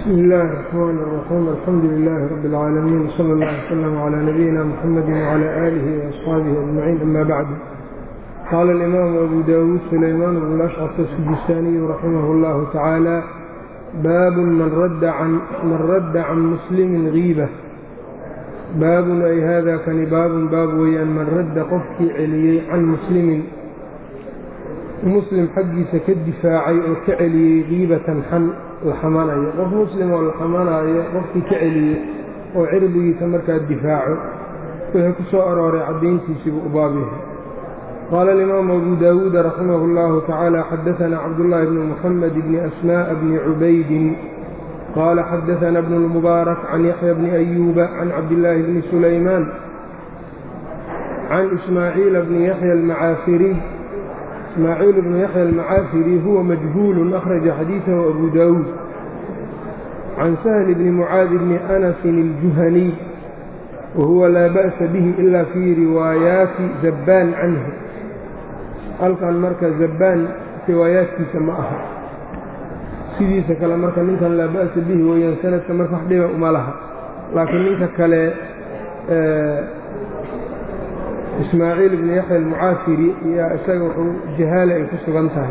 بسم الله الرحمن الرحيم الحمد لله رب العالمين صلى الله وسلم على نبينا محمد وعلى آله وأصحابه أجمعين أما بعد قال الإمام أبو داود سليمان بن الأشعث السجستاني رحمه الله تعالى باب من رد عن من رد عن مسلم غيبة baabun ay haadaa kani baabun baab weeyaan man radda qofkii celiyey can muslimin muslim xaggiisa ka difaacay oo ka celiyey kiibatan xan la xamanayo qof muslim oo la xamanaayo qofkii ka celiyey oo cirdigiisa markaa difaaco wixii ku soo arooray caddayntiisiibuu u baab yahay qaala alimaamu abu daawuuda raximah اllahu tacaala xadaanaa cabdullaahi bni muxamed bni asmaaءa bni cubaydin qال xdثna بن المبارك عن يحyى بن أyوب عن cabdاللahi بن سulayمان عن إسmاعيiل بن يحyى المعاaفري إسmاعيiل بن يحyى المعاaفري huوa مجهuل أخرج xadيiثه أbو داود عن سهل بن معاaذ بن أنس الجuهني وhuوa laa بأس bه إlا في riواayaaتi زباn عanه halkan marka زباn riwaayaatkiisa ma aha sidiisa kale marka ninkan laa ba'sa bihi weeyaan sanadka marka wax dhiba uma laha laakiin ninka kale ismaaciil ibni yaxya almucaafiri yaa isaga wuxuu jahaale ay ku sugan tahay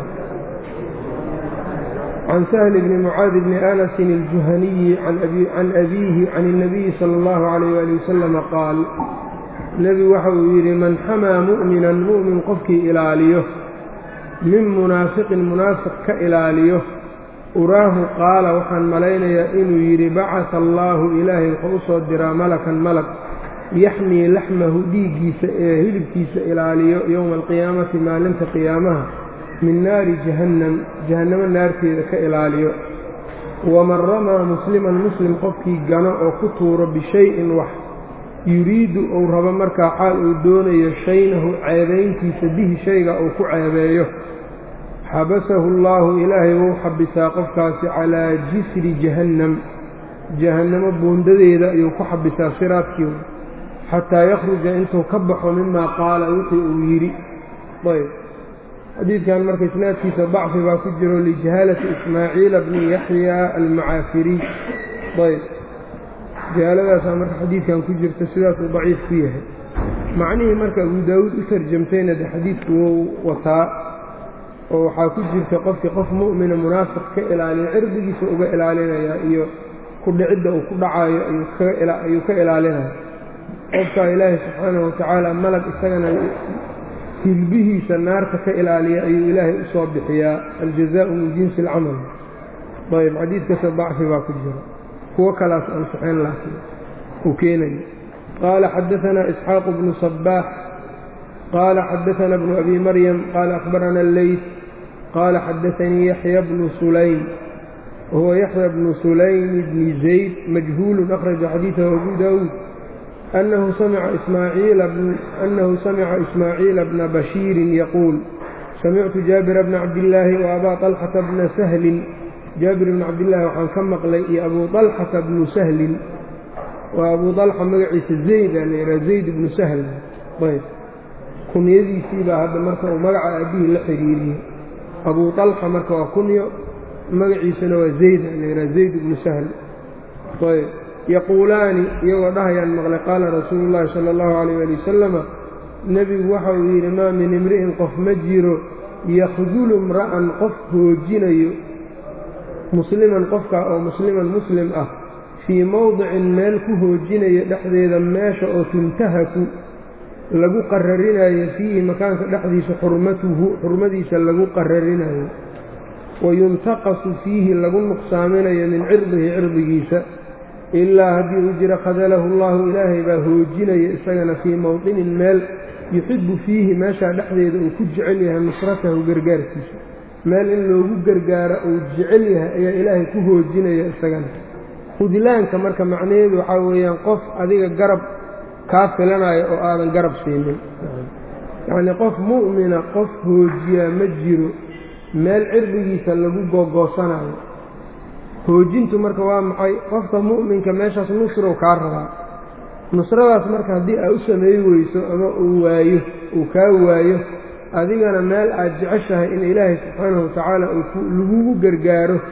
can sahli bni mucaadi bni anasin aljuhaniyi can abiihi can الnabiyi salى اllahu عalayh ali wasalama qaal nebigu waxa uu yidhi man xamaa mu'minan mu'min qofkii ilaaliyo min munaafiqin munaafiq ka ilaaliyo uraahu qaala waxaan malaynayaa inuu yidhi bacata allaahu ilaahay wuxuu u soo diraa malakan malag yaxmii laxmahu dhiiggiisa ee hilibkiisa ilaaliyo yowma alqiyaamati maalinta qiyaamaha min naari jahannam jahannamo naarteeda ka ilaaliyo waman ramaa musliman muslim qofkii gano oo ku tuuro bishay-in wax yuriidu uu rabo markaa xaal uu doonayo shaynahu ceebayntiisa bihi shayga uu ku ceebeeyo xabasahu allaahu ilaahay wuu xabisaa qofkaasi calaa jisri jahannam jahannamo buundadeeda ayuu ku xabisaa siraadkii xataa yakhruja intuu ka baxo mimaa qaala wixii uu yidhi ayb xadiidkan marka isnaadkiisa dacfi baa ku jiro lijahaalati ismaaciila bni yaxya almacaafiriy ayb jahaaladaasaa marka xadiidkan ku jirta sidaasuu daciif ku yahay macnihii marka abu daawuud u tarjamtayna de xadiidku wou wataa oo waxaa ku jirta qofkii qof mu'mina munaafiq ka ilaaliya cirdigiisa uga ilaalinayaa iyo ku dhicidda uu ku dhacaayo ayuu ka ilaalinaya qofkaa ilaahay subxaanahu watacaala malag isagana hilbihiisa naarta ka ilaaliya ayuu ilaahay u soo bixiyaa aljazaau min jinsi alcamal ayb xadiidkasa dacfi baa ku jira kuwo kalaas ansaxeen laakiin uu keenayo qaala xadaanaa isxaaqu bnu sabaax qال xdثna بن أbي mryم qال أخبرna الleyث qال xdثnii yaحyى بن سulaym whuوa yaحyى بن سulaym بن زayd majهuل أخرجa xadيiثه أbو dاود أنhu samca إسmاعيiل بن بشhيiر yquuل samictu jaaبر بن cabdاللaahi وأbا طلحة بن سhل jaabir بن cabdاللahi waxaan ka maqlay iyo أbu طلحةa بن سhلin waa abu طلحة magaciisa زayd a lha زayd بن سhl kunyadiisii baa hadda marka uu magaca aabihii la xiriiriyey abuu طalxa marka waa kunyo magaciisuna waa zayd layihaha zayd ibnu sahl ayb yaquulaani iyagoo dhahayaan maqlay qaala rasuulu llaahi sala allahu calayh ali wasalama nebigu waxa uu yidhi maa min imri'in qof ma jiro yakdulu imra'an qof hoojinayo musliman qofkaa oo musliman muslim ah fii mowdicin meel ku hoojinayo dhexdeeda meesha oo tuntahaku lagu qararinayo fiihi makaanka dhexdiisa xurmatuhu xurmadiisa lagu qararinayo wayuntaqasu fiihi lagu nuqsaaminayo min cirdihi cirdigiisa ilaa haddii uu jiro khadalahu allahu ilaahay baa hoojinaya isagana fii mowdinin meel yuxibu fiihi meeshaa dhexdeeda uu ku jecel yahay nusratahu gargaarkiisa meel in loogu gargaaro uu jecel yahay ayaa ilaahay ku hoojinaya isagana hudlaanka marka macnaheedu waxaa weeyaan qof adiga garab kaa filanayo oo aadan garab siinin yacnii qof mu'mina qof hoojiyaa ma jiro meel cirdigiisa lagu googoosanayo hoojintu marka waa maxay qofka mu'minka meeshaas nusrow kaa rabaa nusradaas marka haddii aad u sameey weyso ama uu waayo uu kaa waayo adigana meel aad jeceshahay in ilaahay subxaanahu watacaala lagugu gargaaro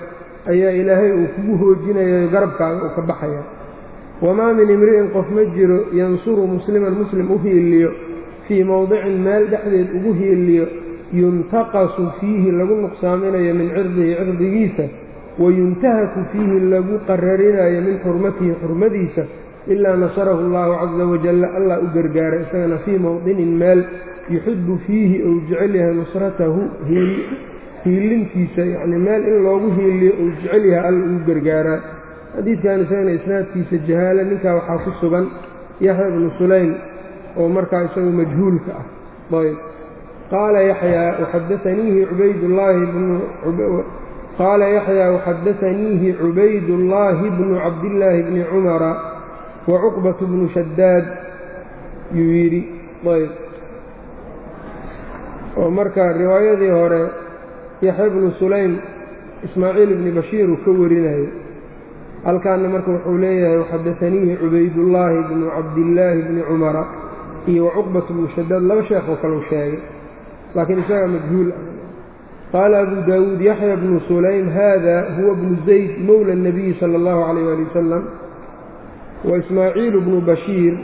ayaa ilaahay uu kugu hoojinayo garabkaaga uu ka baxaya wamaa min imri'in qof ma jiro yansuru musliman muslim u hiiliyo fii mowdicin meel dhexdeed ugu hiiliyo yuntaqasu fiihi lagu nuqsaaminayo min cirdihi cirdigiisa wayuntahaku fiihi lagu qararinayo min xurmatihi xurmadiisa ilaa nasarahu allahu casa wajalla allah u gargaara isagana fii mowdinin meel yuxibu fiihi ou jecel yahay nusratahu hiilintiisa yacnii meel in loogu hiiliyo ou jecel yahay alla ugu gargaaraa xadiidkan isagana isnaadkiisa jahaala ninkaa waxaa ku sugan yaxya bnu sulaym oo markaa isagu majhuulka ah ayb qaala yaxyaa waxadaaniihi cubaydullaahi bnu qaala yaxyaa waxadaaniihi cubaydullaahi bnu cabdillaahi bni cumara wa cuqbatu bnu shadaad yuu yidhi ayb oo marka riwaayadii hore yaxya bnu sulaym ismaaciil ibni bashiir uu ka warinayo halkaana marka wuxuu leeyahay waxadaaniihi cubaydullaahi bnu cabdillaahi bni cumara iyo wacuqbatu bnu shadaad laba sheekoo kaleu sheegay laakiin isagaa majhuul ah qaala abu daawuud yaxya bnu sulaym hada huwa bnu zayd mowla اnabiyi sala اllahu calayh ali wasalam wa ismaaciilu bnu bashiir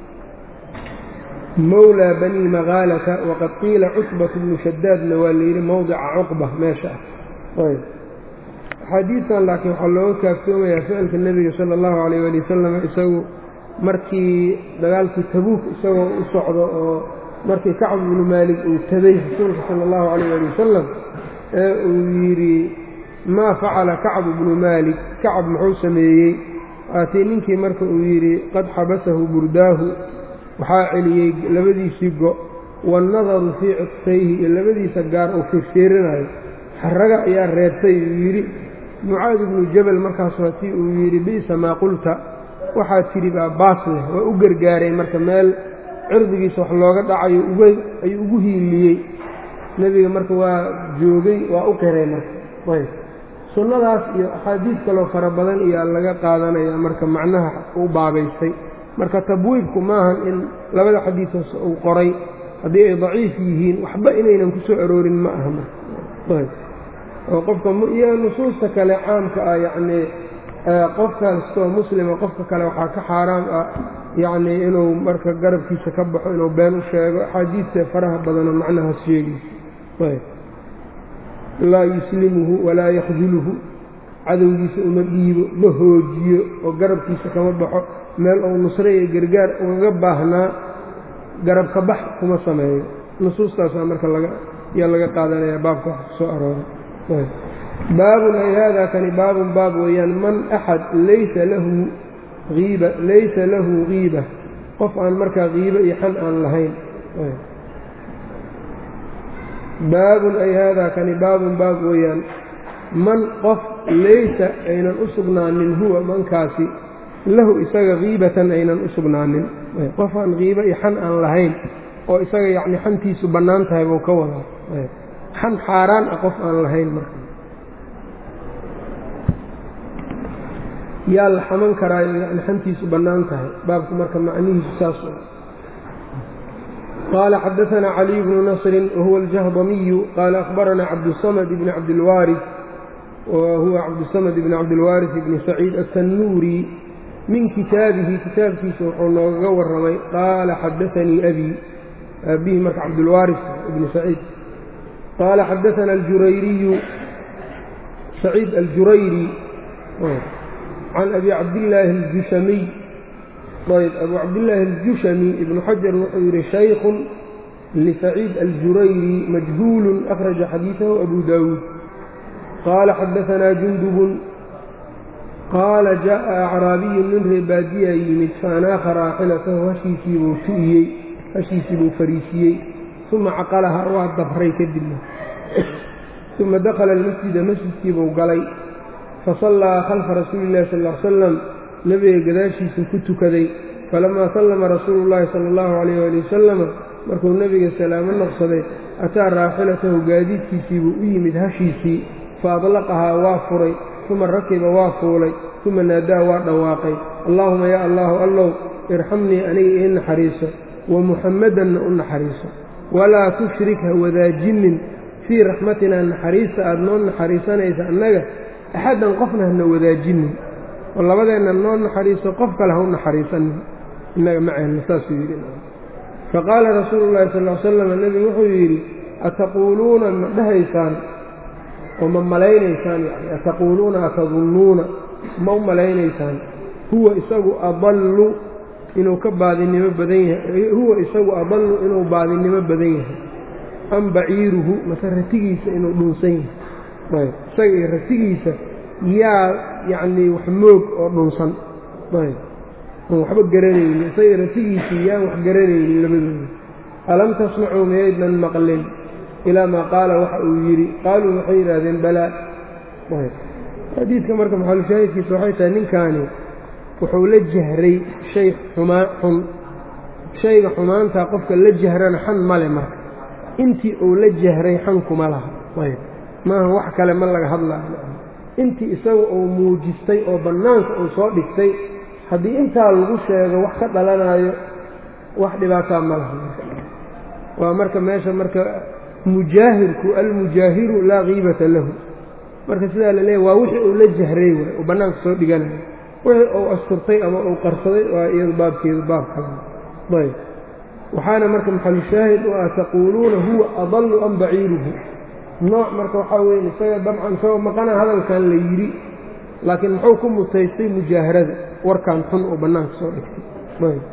mowlaa bani magaalata waqad qiila cutbatu bnu shadaadna waa layidhi mowdica cuqba meesha ah ayb axaadiidtan laakiin waxaa looga kaaftoomayaa ficilka nebiga sala allahu calayh ali wasalam isagu markii dagaalkii tabuuk isagoo u socdo oo markii kacb ibnu maalik uu taday rasuulka sala allahu calayh ali wasalam ee uu yidhi maa facala kacb ibnu maalik kacab muxuu sameeyey waatii ninkii marka uu yidhi qad xabasahu burdaahu waxaa celiyey labadiisii go waannadaru fii cidfayhi iyo labadiisa gaar uu fiirfiirinayo xaraga ayaa reebtay uu yidhi mucaad ibnu jabal markaas waatii uu yidhi bi'sa maa qulta waxaa tidhi baa baas leh waa u gargaaray marka meel cirdigiisa wax looga dhacayo ayuu ugu hiiliyey nebiga marka waa joogay waa u qiray marka ayb sunnadaas iyo axaadiis kaloo fara badan iyaa laga qaadanaya marka macnaha u baabaystay marka tabwiibku maahan in labada xadiisoos uu qoray haddii ay daciif yihiin waxba inaynan ku soo aroorin ma aha marka oo qofka iyo nusuusta kale caamka ah yacnii qof kastoo muslima qofka kale waxaa ka xaaraam ah yacnii inuu marka garabkiisa ka baxo inuu been u sheego axaadiista faraha badanoo macnahaas sheegaysa ayb laa yuslimuhu walaa yakduluhu cadowgiisa uma dhiibo ma hoojiyo oo garabkiisa kama baxo meel uu nusre iyo gargaar ugaga baahnaa garabka bax kuma sameeyo nusuustaasaa marka laga yaa laga qaadanaya baabka wax ku soo arooray baabun ay haadaa kani baabun baab weeyaan man axad laysa lahu iiba laysa lahu kiiba qof aan markaa kiibo iyo xan aan lahayn baabun ay haadaa kani baabun baab weeyaan man qof laysa aynan u sugnaanin huwa mankaasi lahu isaga kiibatan aynan u sugnaanin qof aan kiibo iyo xan aan lahayn oo isaga yacni xantiisu bannaan tahay buu ka wadaa xan xaaraan ah qof aan lahayn marka yaa la xaman karaayo yani xantiisu bannaan tahay baabku marka macnihiisu saas qaala xadaثna caliي bnu nasri wahuwa aljahdamiyu qaala akhbarana cabdالsamd bn cabdilwaariث wahuwa cabdالsamd bn cabdilwaariث bni saciid aلtanuuri min kitaabihi kitaabkiisa wuxuu noogaga warramay qaala xadaanii abi abihi marka cabdulwaariث ibni saciid qaala xadaثana aljurayriyu saciid aljurayri can abi cabdillaahi aljushamiy ayb abu cabdillaahi aljushami ibnu xajar wuxuu yidhi shaykhun lisaciid aljurayri majhuulun akhraja xadiidahu abu daawuud qaala xadaanaa jundubun qaala jaءa acraabiyun nin reebaadiyaa yimid faanaaha raaxilatahu hashiisiibuu tu'iyey hashiisii buu fariisiyey uma caqalaha waa dabray kadibna uma dakhala almasjida masjidkiibuu galay fasallaa khalfa rasuuli illahi sal l salam nebiga gadaashiisa ku tukaday falamaa sallama rasuulu llaahi sala allahu calayh ali wasalama markuu nebiga salaamo noqsaday ataa raaxilatahu gaadiidkiisiibuu u yimid hashiisii fa adlaqahaa waa furay uma rakiba waa fuulay uma naadaa waa dhawaaqay allaahuma yaa allaahu allow irxamnii aniga ii naxariiso wa muxammadanna u naxariiso walaa tushrik ha wadaajinin fii raxmatinaa naxariista aad noo naxariisanaysa annaga axaddan qofna hana wadaajinin oo labadeenna noo naxariiso qof kale ha u naxariisanin innaga maceenna saasuu yidhi faqaala rasuulu llahi sal l slam nebigu wuxuu yidhi ataquuluuna ma dhahaysaan oo ma malaynaysaan yani ataquuluuna atadunnuuna ma u malaynaysaan huwa isagu adallu inuu ka baadinimo badan yahay huwa isagu adallu inuu baadinimo badan yahay am baciiruhu mase ratigiisa inuu dhunsan yahay ayb isaga iyo ratigiisa yaa yacnii wax moog oo dhunsan ayb aan waxba garanaynin isaga ratigiisii yaan wax garanaynin labadooda alam tasmacuu miyaydnan maqlin ilaa maa qaala waxa uu yidhi qaaluu waxay yidhaahdeen balaa ayb xadiidka marka maxalushaahidkiisa waxay tahay ninkaani wuxuu la jahray shay xumaa xun shayga xumaantaa qofka la jahrana xan male marka intii uu la jahray xankuma laha ayb maaha wax kale ma laga hadlaayo intii isaga uu muujistay oo bannaanka uu soo dhigtay haddii intaa lagu sheego wax ka dhalanayo wax dhibaataa ma laha waa marka meesha marka mujaahirku almujaahiru laa kiibata lahu marka sidaa la leeyahy waa wixii uu la jahray waay uu bannaanka soo dhiganayo wixii uu asturtay ama uu qarsaday waa iyadu baabkeedu baab kala ayb waxaana marka maxalushaahid u ah taquuluuna huwa adallu am baciiruhu nooc marka waxaa weeye isaga dabcan isagoo maqana hadalkan la yidhi laakiin muxuu ku mutaystay mujaaharada warkan xun oo bannaanka soo dhigtay ayb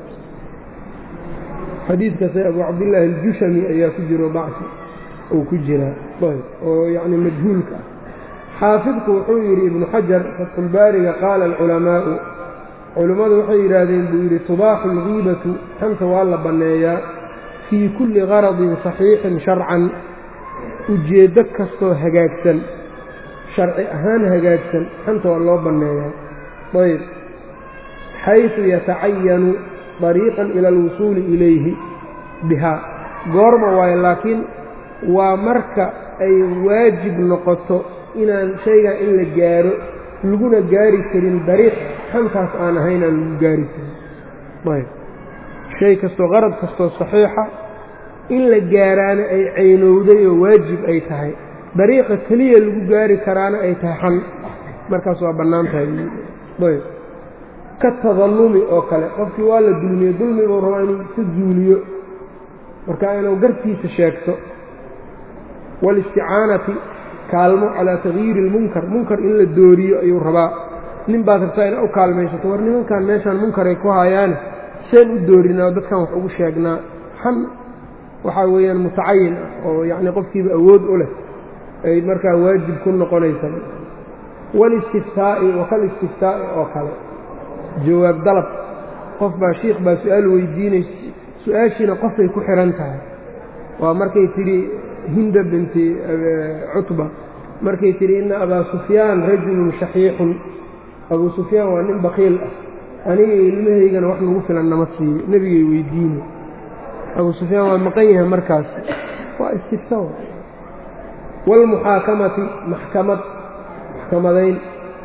xadiidkaase abu cabdillaahi aljushami ayaa ku jiro bacsi uu ku jiraa ayb oo yacni majhuulka ah xaafidku wuxuu yidhi ibnu xajar fatxulbaariga qaala alculamaa'u culimmadu waxay yidhaahdeen buu yidhi tubaaxu algiibatu xanta waa la banneeyaa fii kulli qaradin saxiixin sharcan ujeeddo kastoo hagaagsan sharci ahaan hagaagsan xanta waa loo banneeyaa ayb xaysu yatacayanu dariiqan ila alwusuuli ilayhi bihaa goorma waayo laakiin waa marka ay waajib noqoto inaan shaygan in la gaaro laguna gaari karin dariiq xantaas aan ahayn aan lagu gaari karin ayb shay kastoo qarad kastoo saxiixa in la gaaraana ay caynowday oo waajib ay tahay dariiqa keliya lagu gaari karaana ay tahay xan markaas waa bannaan tahay ayb ka tadallumi oo kale qofkii waa la dulmiye dulmi buu rabaa inuu ka zuuliyo marka inuu gartiisa sheegto waalisticaanati kaalmo calaa takyiiri ilmunkar munkar in la dooriyo ayuu rabaa nin baad rabtaa ina u kaalmaysato war nimankan meeshaan munkaray ku hayaane seen u doorinaa dadkan wax ugu sheegnaa xan waxaa weeyaan mutacayin ah oo yacni qofkiiba awood u leh ay markaa waajib ku noqonaysa walistiftaa'i wakalistiftaa'i oo kale jawaab dalab qof baa shiikh baa su-aal weydiinaysa su-aashiina qofay ku xihan tahay waa markay tidhi hinda binti cutba markay tidhi inna abaa sufyaan rajulun shaxiixun abuu sufyaan waa nin bakiil ah aniga ilmahaygana wax nagu filan nama siiyo nebigay weydiine abuu sufyaan waa maqan yahay markaas waa istifta waalmuxaakamati maxkamad maxkamadayn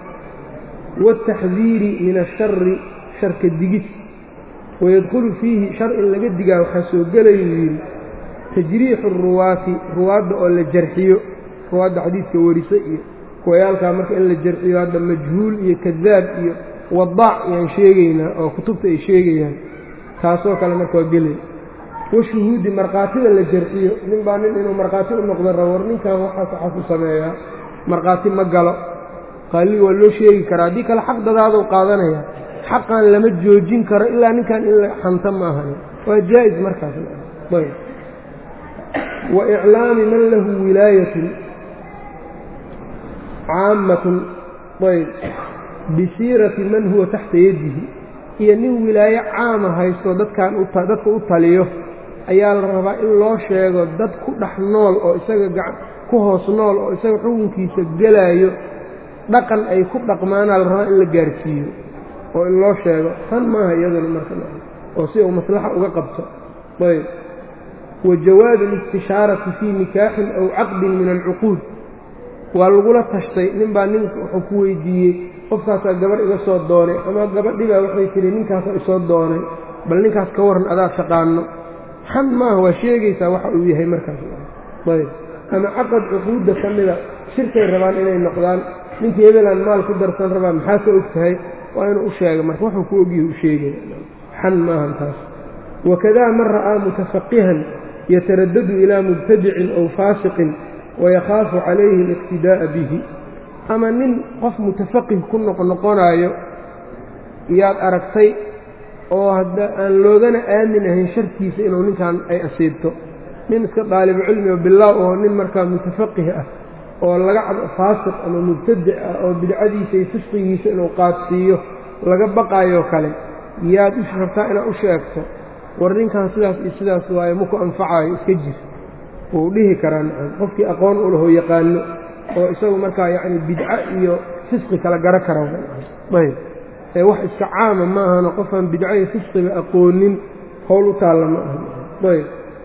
waataxdiiri min ashari sharka digid wayadkhulu fiihi shar in laga digaa waxaa soo gelayuu yidhi tajriixu ruwaati ruwaadda oo la jarxiyo ruwaadda xadiidka warisa iyo kuwayaalkaa marka in la jarxiyo hadda majhuul iyo kadaab iyo wadaac ayaan sheegaynaa oo kutubta ay sheegayaan taasoo kale marka waa gelay washuhuudi markhaatida la jarxiyo nin baa nin inuu markhaati u noqdo rabo war ninkan waxaas waxaas u sameeyaa markhaati ma galo qaaliga waa loo sheegi karaa haddii kale xaq dadaaduu qaadanaya xaqan lama joojin karo ilaa ninkan in la xanta ma ahani waa jaa-is markaas ayb wa iclaami man lahu wilaayatun caammatun ayb bisiirati man huwa taxta yadihi iyo nin wilaayo caama haysto dadkan dadka u taliyo ayaa la rabaa in loo sheego dad ku dhex nool oo isaga ku hoos nool oo isaga xukunkiisa gelaayo dhaqan ay ku dhaqmaanaa la rabaa in la gaarsiiyo oo in loo sheego tan maaha iyaduna marka oo si uu maslaxa uga qabto ayb wa jawaabi اlistishaarati fii nikaaxin aw caqdin min alcuquud waa lagula tashtay nin baa nin wuxuu ku weydiiyey qofkaasaa gabadh iga soo doonay ama gabadhibaa waxay tihi ninkaasaa isoo doonay bal ninkaas ka waran adaa taqaano xan maaha waa sheegaysaa waxa uu yahay markaas ayb ama caqad cuquudda ka mida shirkay rabaan inay noqdaan ninkii hebelaan maal ku darsan rabaa maxaa ka og tahay waa inuu u sheega marka wuxuu ku ogyahay u sheegaya xan maahan taas wakadaa man ra'aa mutafaqihan yataradadu ilaa mubtadicin ow faasiqin wayakhaafu calayhi aliqtidaa'a bihi ama nin qof mutafaqih ku noqnoqonaayo yaad aragtay oo hadda aan loogana aamin ahayn sharkiisa inuu ninkan ay asiibto nin iska daalibu cilmi oo bilaaw oo nin markaa mutafaqih ah oo laga faasiq ama mubtadic ah oo bidcadiisa iyo fisqigiisa inuu qaadsiiyo laga baqaayoo kale yaad u rabtaa inaad u sheegto war ninkan sidaas iyo sidaas waaye maku anfacaayo iska jir wuu dhihi karaa nacam qofkii aqoon u lahoo yaqaano oo isagu markaa yacni bidco iyo fisqi kala garo kara ayb ee wax iska caama ma ahano qofaan bidco iyo fisqiba aqoonin howl u taalla ma aha ayb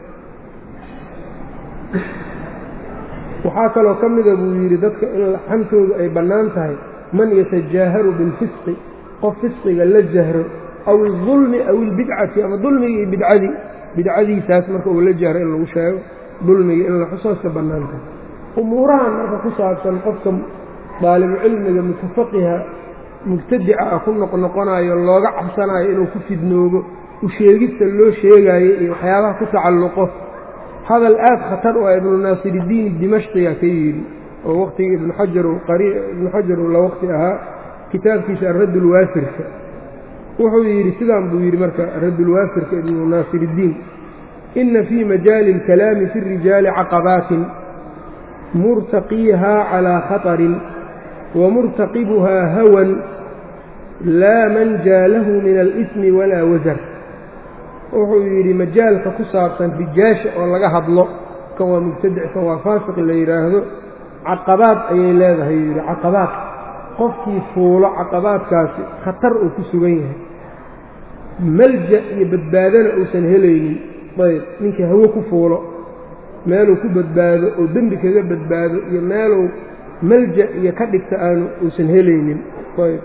waxaa kaloo ka mida buu yidhi dadka in xantoodu ay bannaan tahay man yatajaaharu bilfisqi qof fisqiga la jahro aw ilظulmi aw ilbidcati ama dulmiga iyo bidcadii bidcadiisaas marka uu la jahro in lagu sheego dulmiga in la xusooska bannaan tahay umuurahan marka ku saabsan qofka daalibucilmiga mutafaqiha mubtadica ah ku noqnoqonayo looga cabsanayo inuu ku fidnoobo u sheegista loo sheegaayo iyo waxyaabaha ku tacalluqo hadal aad khatar u ah ibnu naasiridiin dimashqiga ka yidhi oo waqtigii ibnu xajar ibnu xajar uu la waqti ahaa kitaabkiisa araddulwaafirka wuxuu yidhi sidaan buu yidhi marka raddulwaafirka ibnu naasiridiin ina fii majaali اlkalaami fi الrijaali caqabaatin murtaqiihaa calىa khaطarin wamurtaqibuhaa hawan laa manjaa lahu min alsmi walaa wasar wuxuu yidhi majaalka ku saabsan rijaasha oo laga hadlo kan waa mubtadic kan waa faasiq la yidhaahdo caqabaad ayay leedahay yuu yidhi caqabaad qofkii fuulo caqabaadkaasi khatar uu ku sugan yahay malja iyo badbaadona uusan helaynin ayb ninkii hawo ku fuulo meeluu ku badbaado oo dembi kaga badbaado iyo meeluu malja iyo ka dhigta aanu uusan helaynin ayb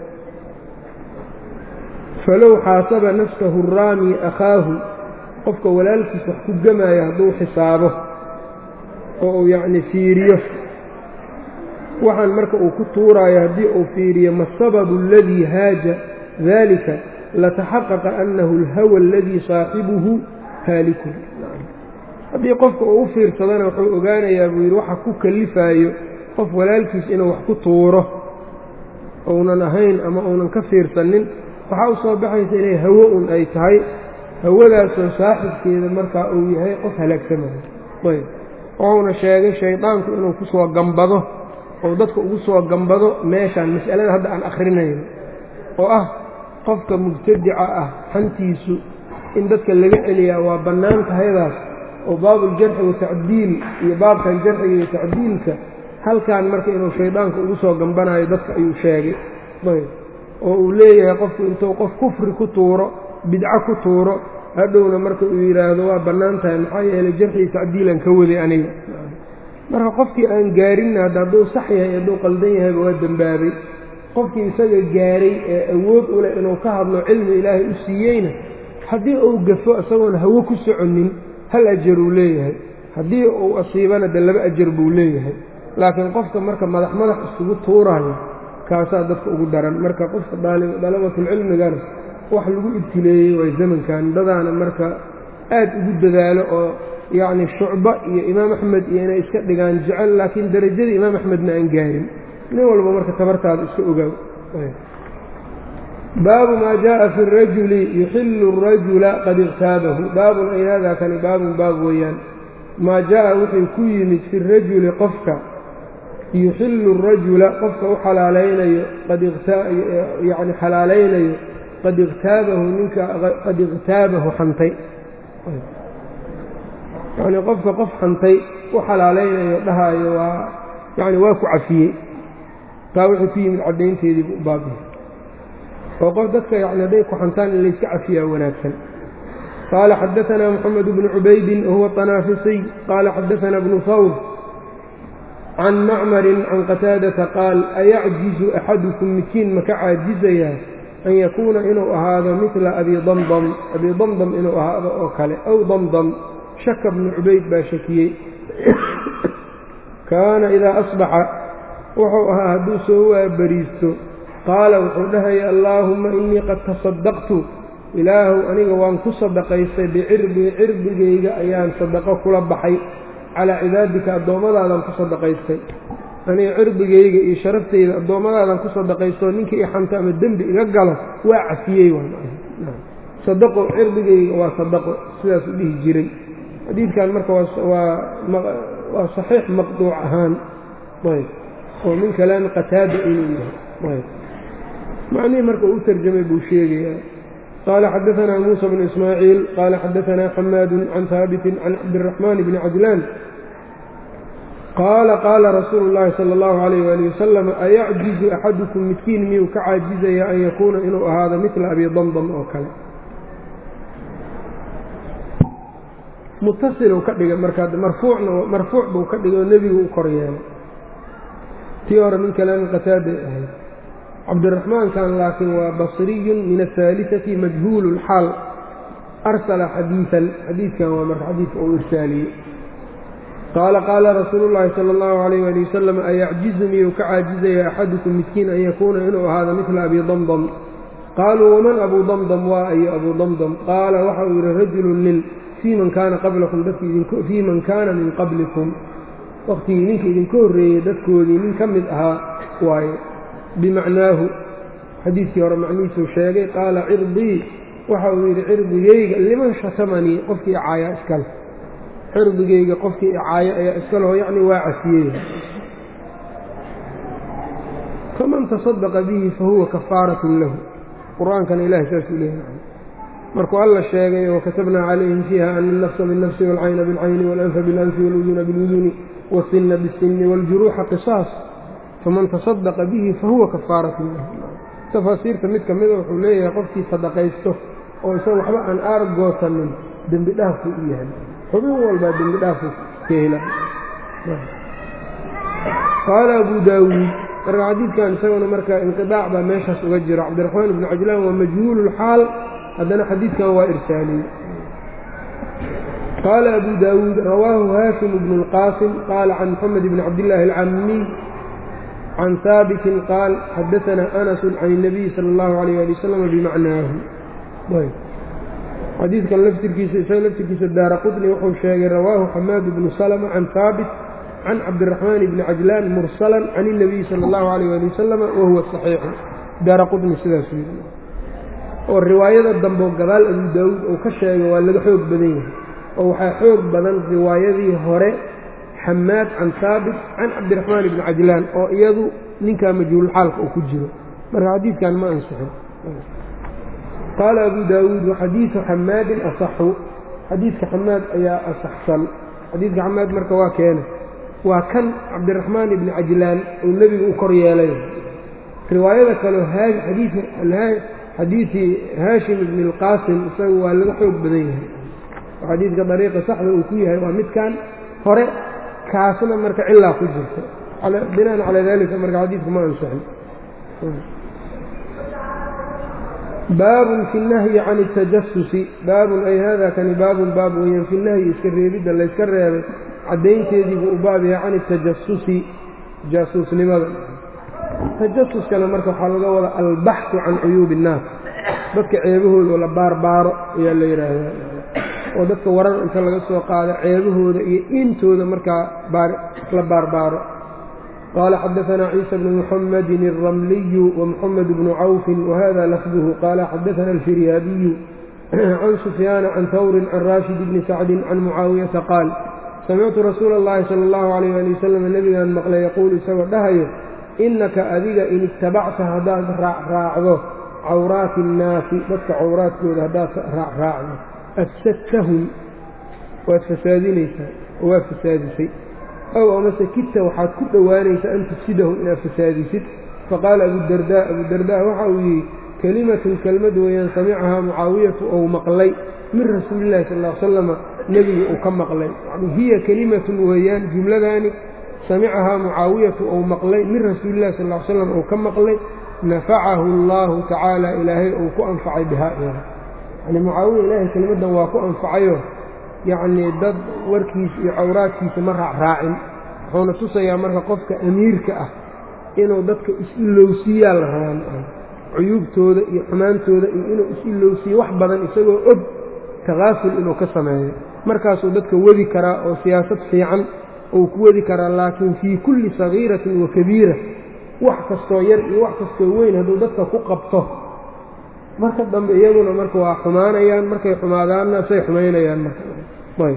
falow xaasaba nafsahu raami akhaahu qofka walaalkiis wax ku gemaayo hadduu xisaabo oo uu yacni fiiriyo waxaan marka uu ku tuuraayo haddii uu fiiriyo ma asababu aladii haaja dalika lataxaqaqa annahu alhawa aladii saaxibuhu haalikun haddii qofka uu u fiirsadana wuxuu ogaanayaa buu yidhi waxa ku kallifaayo qof walaalkiis inuu wax ku tuuro uunan ahayn ama uunan ka fiirsanin waxaa u soo baxaysa inay hawo un ay tahay hawadaasoo saaxibkeeda markaa uu yahay qof halaagsamayo ayb wuxuuna sheegay shaydaanku inuu ku soo gambado oo dadka ugu soo gambado meeshaan mas'alada hadda aan akhrinayno oo ah qofka mubtadica ah xantiisu in dadka laga celiyaa waa bannaan tahaydaas oo baabuljarxi watacdiil iyo baabkan jarxiga iyo tacdiilka halkan marka inuu shaydaanka ugu soo gambanayo dadka ayuu sheegay ayb oo uu leeyahay qofku intuu qof kufri ku tuuro bidco ku tuuro hadhowna marka uu yidhaahdo waa bannaan tahay maxaa yeelay jarxii tacdiilan ka waday aniga marka qofkii aan gaarinna hadda hadduu sax yahay hadduu qaldan yahayba waa dembaabay qofkii isaga gaaray ee awood u leh inuu ka hadlo cilmi ilaahay u siiyeyna haddii uu gafo isagoon hawo ku soconin hal ajar uu leeyahay haddii uu asiibana de laba ajar buu leeyahay laakiin qofka marka madax madax isugu tuuraayo kaasaa dadka ugu daran marka qofka dalabatulcilmigana wax lagu ibtileeyey waay zamankan dadaana marka aad ugu dadaalo oo yacni shucba iyo imaam axmed iyo inay iska dhigaan jecel laakiin darajadii imaam axmedna aan gaarin nin walba marka tabartaada iska ogaaw baabu maa jaءa fi الrajuli yuxilu الrajula qad iqtaabahu baabun ay hada kani baabun baab weeyaan maa jaءa wuxuu ku yimid fi الrajuli qofka yuxilu الrajula qofka u xalaalaynayo yani xalaalaynayo qad iqtaabahu ninka qad iqtaabahu xantay yani qofka qof xantay u xalaalaynayo dhahaayo waa yani waa ku cafiyey taa wuxuu ku yimid caddaynteedii bu baabihi oo qof dadka yani hadday ku xantaan in layska cafiyaa wanaagsan qaala xadaanaa moxamed bnu cubaydin wahuwa طanaafisiy qaala xadaanaa bnu fawr can macmarin can qataadata qaal ayacjizu axadukum midkiin maka caajizayaa an yakuuna inuu ahaado midla abi damdam abi damdam inuu ahaado oo kale aw damdam shaka bnu cubayd baa shakiyey kaana idaa asbaxa wuxuu ahaa hadduu soo waabariisto qaala wuxuu dhahaya allaahumma innii qad tasaddaqtu ilaahu aniga waan ku sadaqaystay bicirbii cirbigayga ayaan sadaqo kula baxay calaa cibaadika addoommadaadaan ku sadaqaystay aniga cirbigayga iyo sharaftayda addoommadaadaan ku sadaqaystoo ninkii i xanto ama dembi iga galo waa cafiyey sadaqo cirbigayga waa sadaqo sidaas u dhihi jiray xadiidkan marka waa saxiix maqduuc ahaan ayb oo min kalaami qataada inuu yahay ayb macnihii marka uu u tarjamay buu sheegayaa qaala xadaanaa muusa bnu ismaaciil qaala xadaanaa xamaadu can haabitin can cabdiraxmaan bni cajlaan qaala qaala rasuulu llaahi sala allahu calayh waali wasalam ayacjizu axadukum midkiin miyuu ka caajizaya an yakuuna inuu ahaado midla abi damdam oo kale mutasiluu ka dhigay markaa marfuucna marfuuc buu ka dhigay oo nebigu u kor yeelay tii hore min kalaami qataaday ahayd cabdiraxmaankan laakiin waa basriyun min ahaalisati majhuulu lxaal arsala xadiian xadiidkan waa marka xadiidka uu irsaaliyey qaala qaala rasuulu llaahi sala allahu calayh ali wasalam ayacjizu miyuu ka caajizaya axadukum midkiin an yakuuna inuu ahaado midla abi damdam qaaluu waman abuu damdam waa ayo abuu damdam qaala waxa uu yidhi rajulun nin fii man kaana qablakum dadkfii man kaana min qablikum waqtigii ninka idinka horreeyey dadkoodii nin ka mid ahaa waaye bimacnaahu xadiidkii hore macnihiisuu sheegay qaala cirdii waxa uu yidhi cirdigeyga liman shatamanii qofkii icaaya iskale cirdigeyga qofkii icaaya ayaa iskaleho yacni waa cafiyey faman tasadaqa bihi fahuwa kafaaratun lahu qur-aankana ilahay saasuu leeyahay markuu alla sheegay wakatabnaa calayhim fiiha ana alnafsa biاlnafsi wاlcayna biاlcayni walanfa biاlanfi wاluduna biاluduni wاsinna biاsinni wاljuruuxa qisaas faman tasadaqa bihi fahuwa kafaaratun lahu tafaasiirta mid ka mida wuxuu leeyahay qofkii sadaqaysto oo isaga waxba aan aar goosanin dembi dhaafkuu u yahay xubin walbaa dembi dhaafu ka hela qaala abu daawuud marka xadiidkan isaguna marka inqidaac baa meeshaas uga jiro cabdiraxmaan ibnu cajlaan waa majhuulu lxaal haddana xadiidkan waa irsaaliyey qaala abu daawuud rawaahu haashim bnu اlqaasim qaala can moxamed bni cabdillaahi alcamiy can haabitin qaal xadaanaa anasu can الnabiyi sala اllahu alayh ali wasalam bimacnaahu xadiidkan laftirkiisa isaga laftirkiisa daara qutni wuxuu sheegay rawaahu xamaad bnu salma can haabit can cabdiraxmaan bni cajlaan mursalan can الnabiyi sala اllahu alayh ali wasalama wahuwa saxiixu daara qutni sidaasuu yidhi oo riwaayada dambe oo gadaal abu daawuud uu ka sheegay waa laga xoog badan yahay oo waxaa xoog badan riwaayadii hore xamaad can haabit can cabdiraxmaan ibni cajlaan oo iyadu ninkaa majhuulxaalka uu ku jiro marka xadiidkan ma ansixin qaala abu daawuud waxadiidu xamaadin asaxu xadiidka xamaad ayaa asaxsan xadiidka xamaad marka waa keena waa kan cabdiraxmaan ibni cajlaan uu nebigu u kor yeelay riwaayada kaleo xadiidii haashim ibni اlqaasim isaga waa laga xoog badan yahay oo xadiidka dariiqa saxda uu ku yahay waa midkan hore kaasna marka cilaa ku jirta binaan calaa dalika marka xadiidku ma ansixin baabun fi اnahyi can اtajasusi baabun ay hada kani baabun baab weeyaan fi nahyi iska reebidda layska reebay caddaynteediibuu u baab yahay can اtajasusi jaasuusnimada tajasuskana marka waxaa laga wadaa albaxu can cuyuubi innaas dadka ceebahooda oo la baarbaaro ayaa la yidhaahdaa oo dadka warar inta laga soo qaado ceebahooda iyo intooda markaa la baarbaaro qaala xadaanaa ciisa bnu muxamedin alramliyu wamuxamed bnu cawfin wahada lafduhu qaala xadaana alfiryaabiyu can sufyaana can hawrin can raashid bni sacdin can mucaawiyata qaal samictu rasuula اllahi sala allahu alayh ali wasalam nebigaan maqlay yaquul isagoo dhahayo innaka adiga in ittabacta haddaad raacraacdo cawraati innaasi dadka cawraadkooda haddaad raacraacdo afsadtahum waad fasaadinaysaa oo waad fasaadisay ow amase kidta waxaad ku dhowaanaysaa an tufsidahum inaad fasaadisid faqaala abudardaa abudardaa waxa uu yidhi kelimatun kelmad weeyaan samicahaa mucaawiyatu ou maqlay min rasuulillahi sal ll ly slama nebiga uu ka maqlay yani hiya kelimatun weeyaan jumladaani samicahaa mucaawiyatu ou maqlay min rasuulillahi sal ly slam uu ka maqlay nafacahu allaahu tacaala ilaahay uu ku anfacay bihaa iyada yani mucaawiya ilaahay kelimaddan waa ku anfacayo yacnii dad warkiisa iyo cawraadkiisa ma raacraacin wuxuuna tusayaa marka qofka amiirka ah inuu dadka is-ilowsiiyaa la rabaa cuyuubtooda iyo xumaantooda iyo inuu is-ilowsiiyo wax badan isagoo og takaaful inuu ka sameeyo markaasuu dadka wadi karaa oo siyaasad fiican uu ku wadi karaa laakiin fii kulli sagiiratin wa kabiira wax kastoo yar iyo wax kastoo weyn hadduu dadka ku qabto marka dambe iyaguna marka waa xumaanayaan markay xumaadaanna say xumaynayaan marka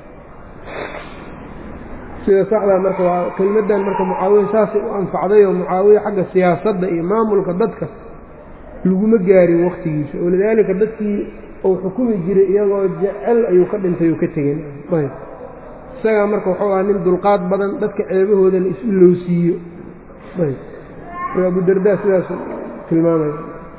sida saxdaa marka waa kelmaddan marka mucaawiya saasay u anfacday oo mucaawiya xagga siyaasadda iyo maamulka dadka laguma gaarin wakhtigiisa walidaalika dadkii uu xukumi jiray iyagoo jecel ayuu ka dhintay oo ka tegin ayb isagaa marka wuxuu ahaa nin dulqaad badan dadka ceebahoodana is-ilowsiiyo ayb abudardaa sidaas tilmaamaya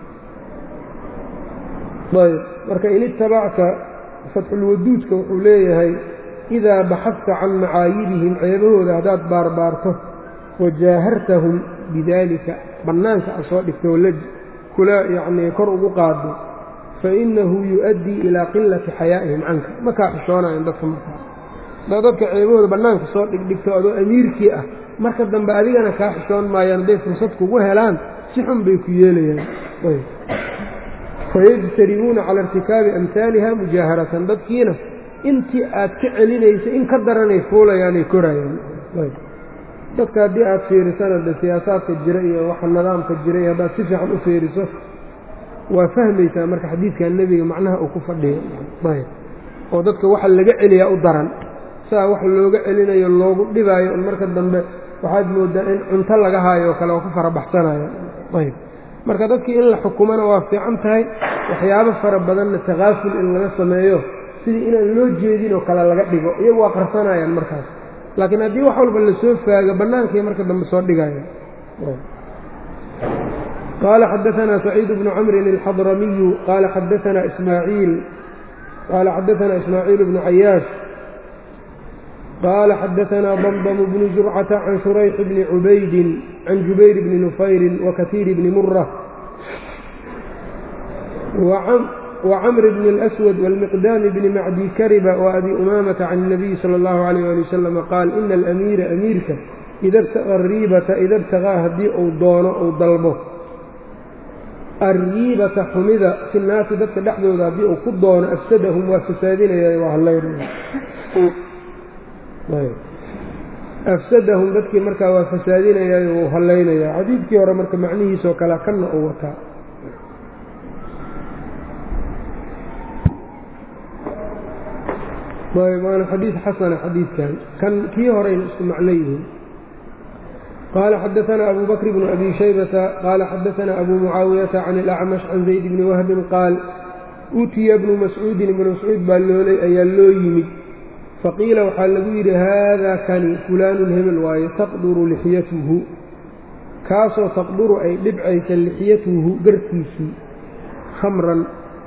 ayb marka in itabacta fatxulwaduudka wuxuu leeyahay idaa baxadta can macaayibihim ceebahooda haddaad baarbaarto wajaahartahum bidaalika bannaanka a soo dhigto la kula yacnii kor ugu qaado fa innahu yu'addii ilaa qilati xayaa'ihim canka ma kaa xishoonayan dadka markaa haddaad dadka ceebahooda bannaanka soo dhigdhigto adoo amiirkii ah marka dambe adigana kaa xishoon maayaan hadday fursad kugu helaan si xun bay ku yeelayaan fayajtari'uuna cala irtikaabi amhaaliha mujaaharatan dadkiina intii aad ka celinaysa in ka daranay fuulayaanay korayaan dadka haddii aad fiirisana de siyaasaadka jira iyo waxa nidaamka jira iyo haddaad si fiican u fiiriso waa fahmaysaa marka xadiidkan nebiga macnaha uu ku fadhiyo ayb oo dadka waxa laga celiyaa u daran saa wax looga celinayo loogu dhibaayo un marka dambe waxaad moodaa in cunto laga haayo oo kale oo ku farabaxsanaya ayb marka dadkii in la xukumana waa fiican tahay waxyaabo fara badanna takaaful in laga sameeyo sidii inaan loo jeedin oo kale laga dhigo iyagu waa qarsanayaan markaas laakiin haddii wax walba lasoo faago bannaankay marka dambe soo dhigaya qaala xadaanaa saciid bnu camrin alxadramiyu qaala xadaanaa ismaaciil qaala xadaanaa ismaaciil bnu cayaash qaala xadaanaa damdm bnu zurcata can shurayx bni cubaydin can jubayr bni nufayrin wakatiir bni mura وcمر بن الأسود والمقدام بن معdي كربة وأbي أمامة عن النبي صلى الله عليه ولي وسلم qاaل إن الأميiرa أميirka إda ابتغى الريبةa إda ابتغىa hadii uu doono uu dalbo الريibةa xumida في الناasi dadka dhexdooda haddii uu ku doono أfsadهم waa fasaadinaya waa أfsadahum dadkii markaa waa fasaadinaya wuu halaynaya xadiidkii hore marka macnihiisoo kale kana uu wataa waana xadiid xasana xadiidkan kan kii horeyna isku macno yihiin qaala xadaanaa abu bakr bnu abi shaybata qaala xadaanaa abu mucaawiyata can اlacmash can zayd bni wahbin qaal utiya bnu mascuudin ibnu mascuud baa loolay ayaa loo yimid faqiila waxaa lagu yidhi haada kani fulaanun hebel waaye taqduru lixyatuhu kaasoo taqduru ay dhibcaysa lixyatuhu garkiisii khamran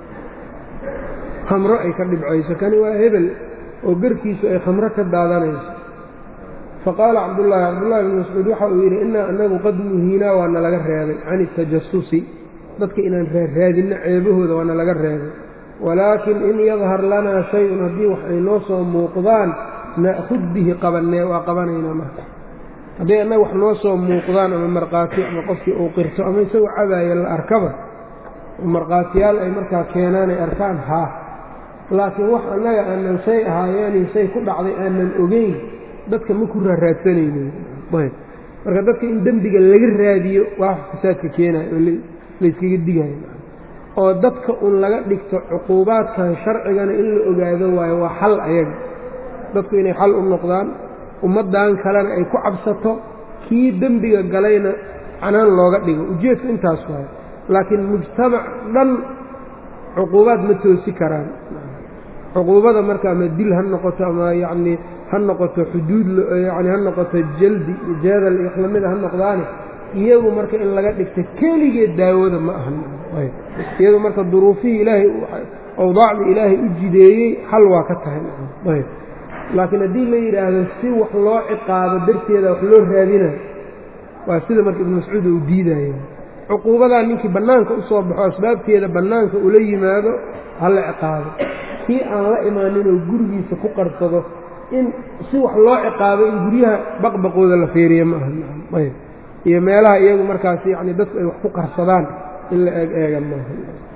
khamro ay ka dhibcayso kani waa hebel oo garkiisu ay khamro ka daadanayso faqaala cabdullaahi cabdullahi bn mascuud waxa uu yidhi innaa annagu qad nuhiinaa waa nalaga reebay can itajasusi dadka inaan raaraadinno ceebahooda waa nalaga reebay walaakin in yadhar lanaa shay-un haddii wax ay noo soo muuqdaan na'khud bihi qabannee waa qabanaynaa marka hadday annaga wax noo soo muuqdaan ama markhaati ama qofkii uu qirto ama isagoo cabaaya la arkaba markhaatiyaal ay markaa keenaan ay arkaan haa laakiin wax annaga aanan say ahaayeeni say ku dhacday aanan ogeyn dadka ma ku raaraadsanaynin ayb marka dadka in dembiga laga raadiyo waa fasaadka keenayo oo layskaga digayo oo dadka un laga dhigto cuquubaadkan sharcigana in la ogaado waayo waa xal ayaga dadku inay xal u noqdaan ummaddan kalena ay ku cabsato kii dembiga galayna canaan looga dhigo ujeedku intaas waayo laakiin mujtamac dhan cuquubaad ma toosi karaan cuquubada marka ama dil ha noqoto ama yacnii ha noqoto xuduud yani ha noqoto jaldi jaadal iyo waxlamida ha noqdaani iyagu marka in laga dhigta keligeed daawada ma ahan iyadu marka duruufihii ilaahay awdaacda ilaahay u jideeyey xal waa ka tahay ayb laakiin haddii la yidhaahdo si wax loo ciqaabo darteeda wax loo raadinayo waa sida marka ibnu mascuud uu diidaya cuquubadaa ninkii bannaanka u soo baxo asbaabteeda bannaanka ula yimaado ha la ciqaabo kii aan la imaaninoo gurigiisa ku qarsado in si wax loo ciqaabo in guryaha baqbaqooda la feeriya ma aha ayb iyo meelaha iyagu markaas yacni dadku ay wax ku qarsadaan in la eeg eega maaha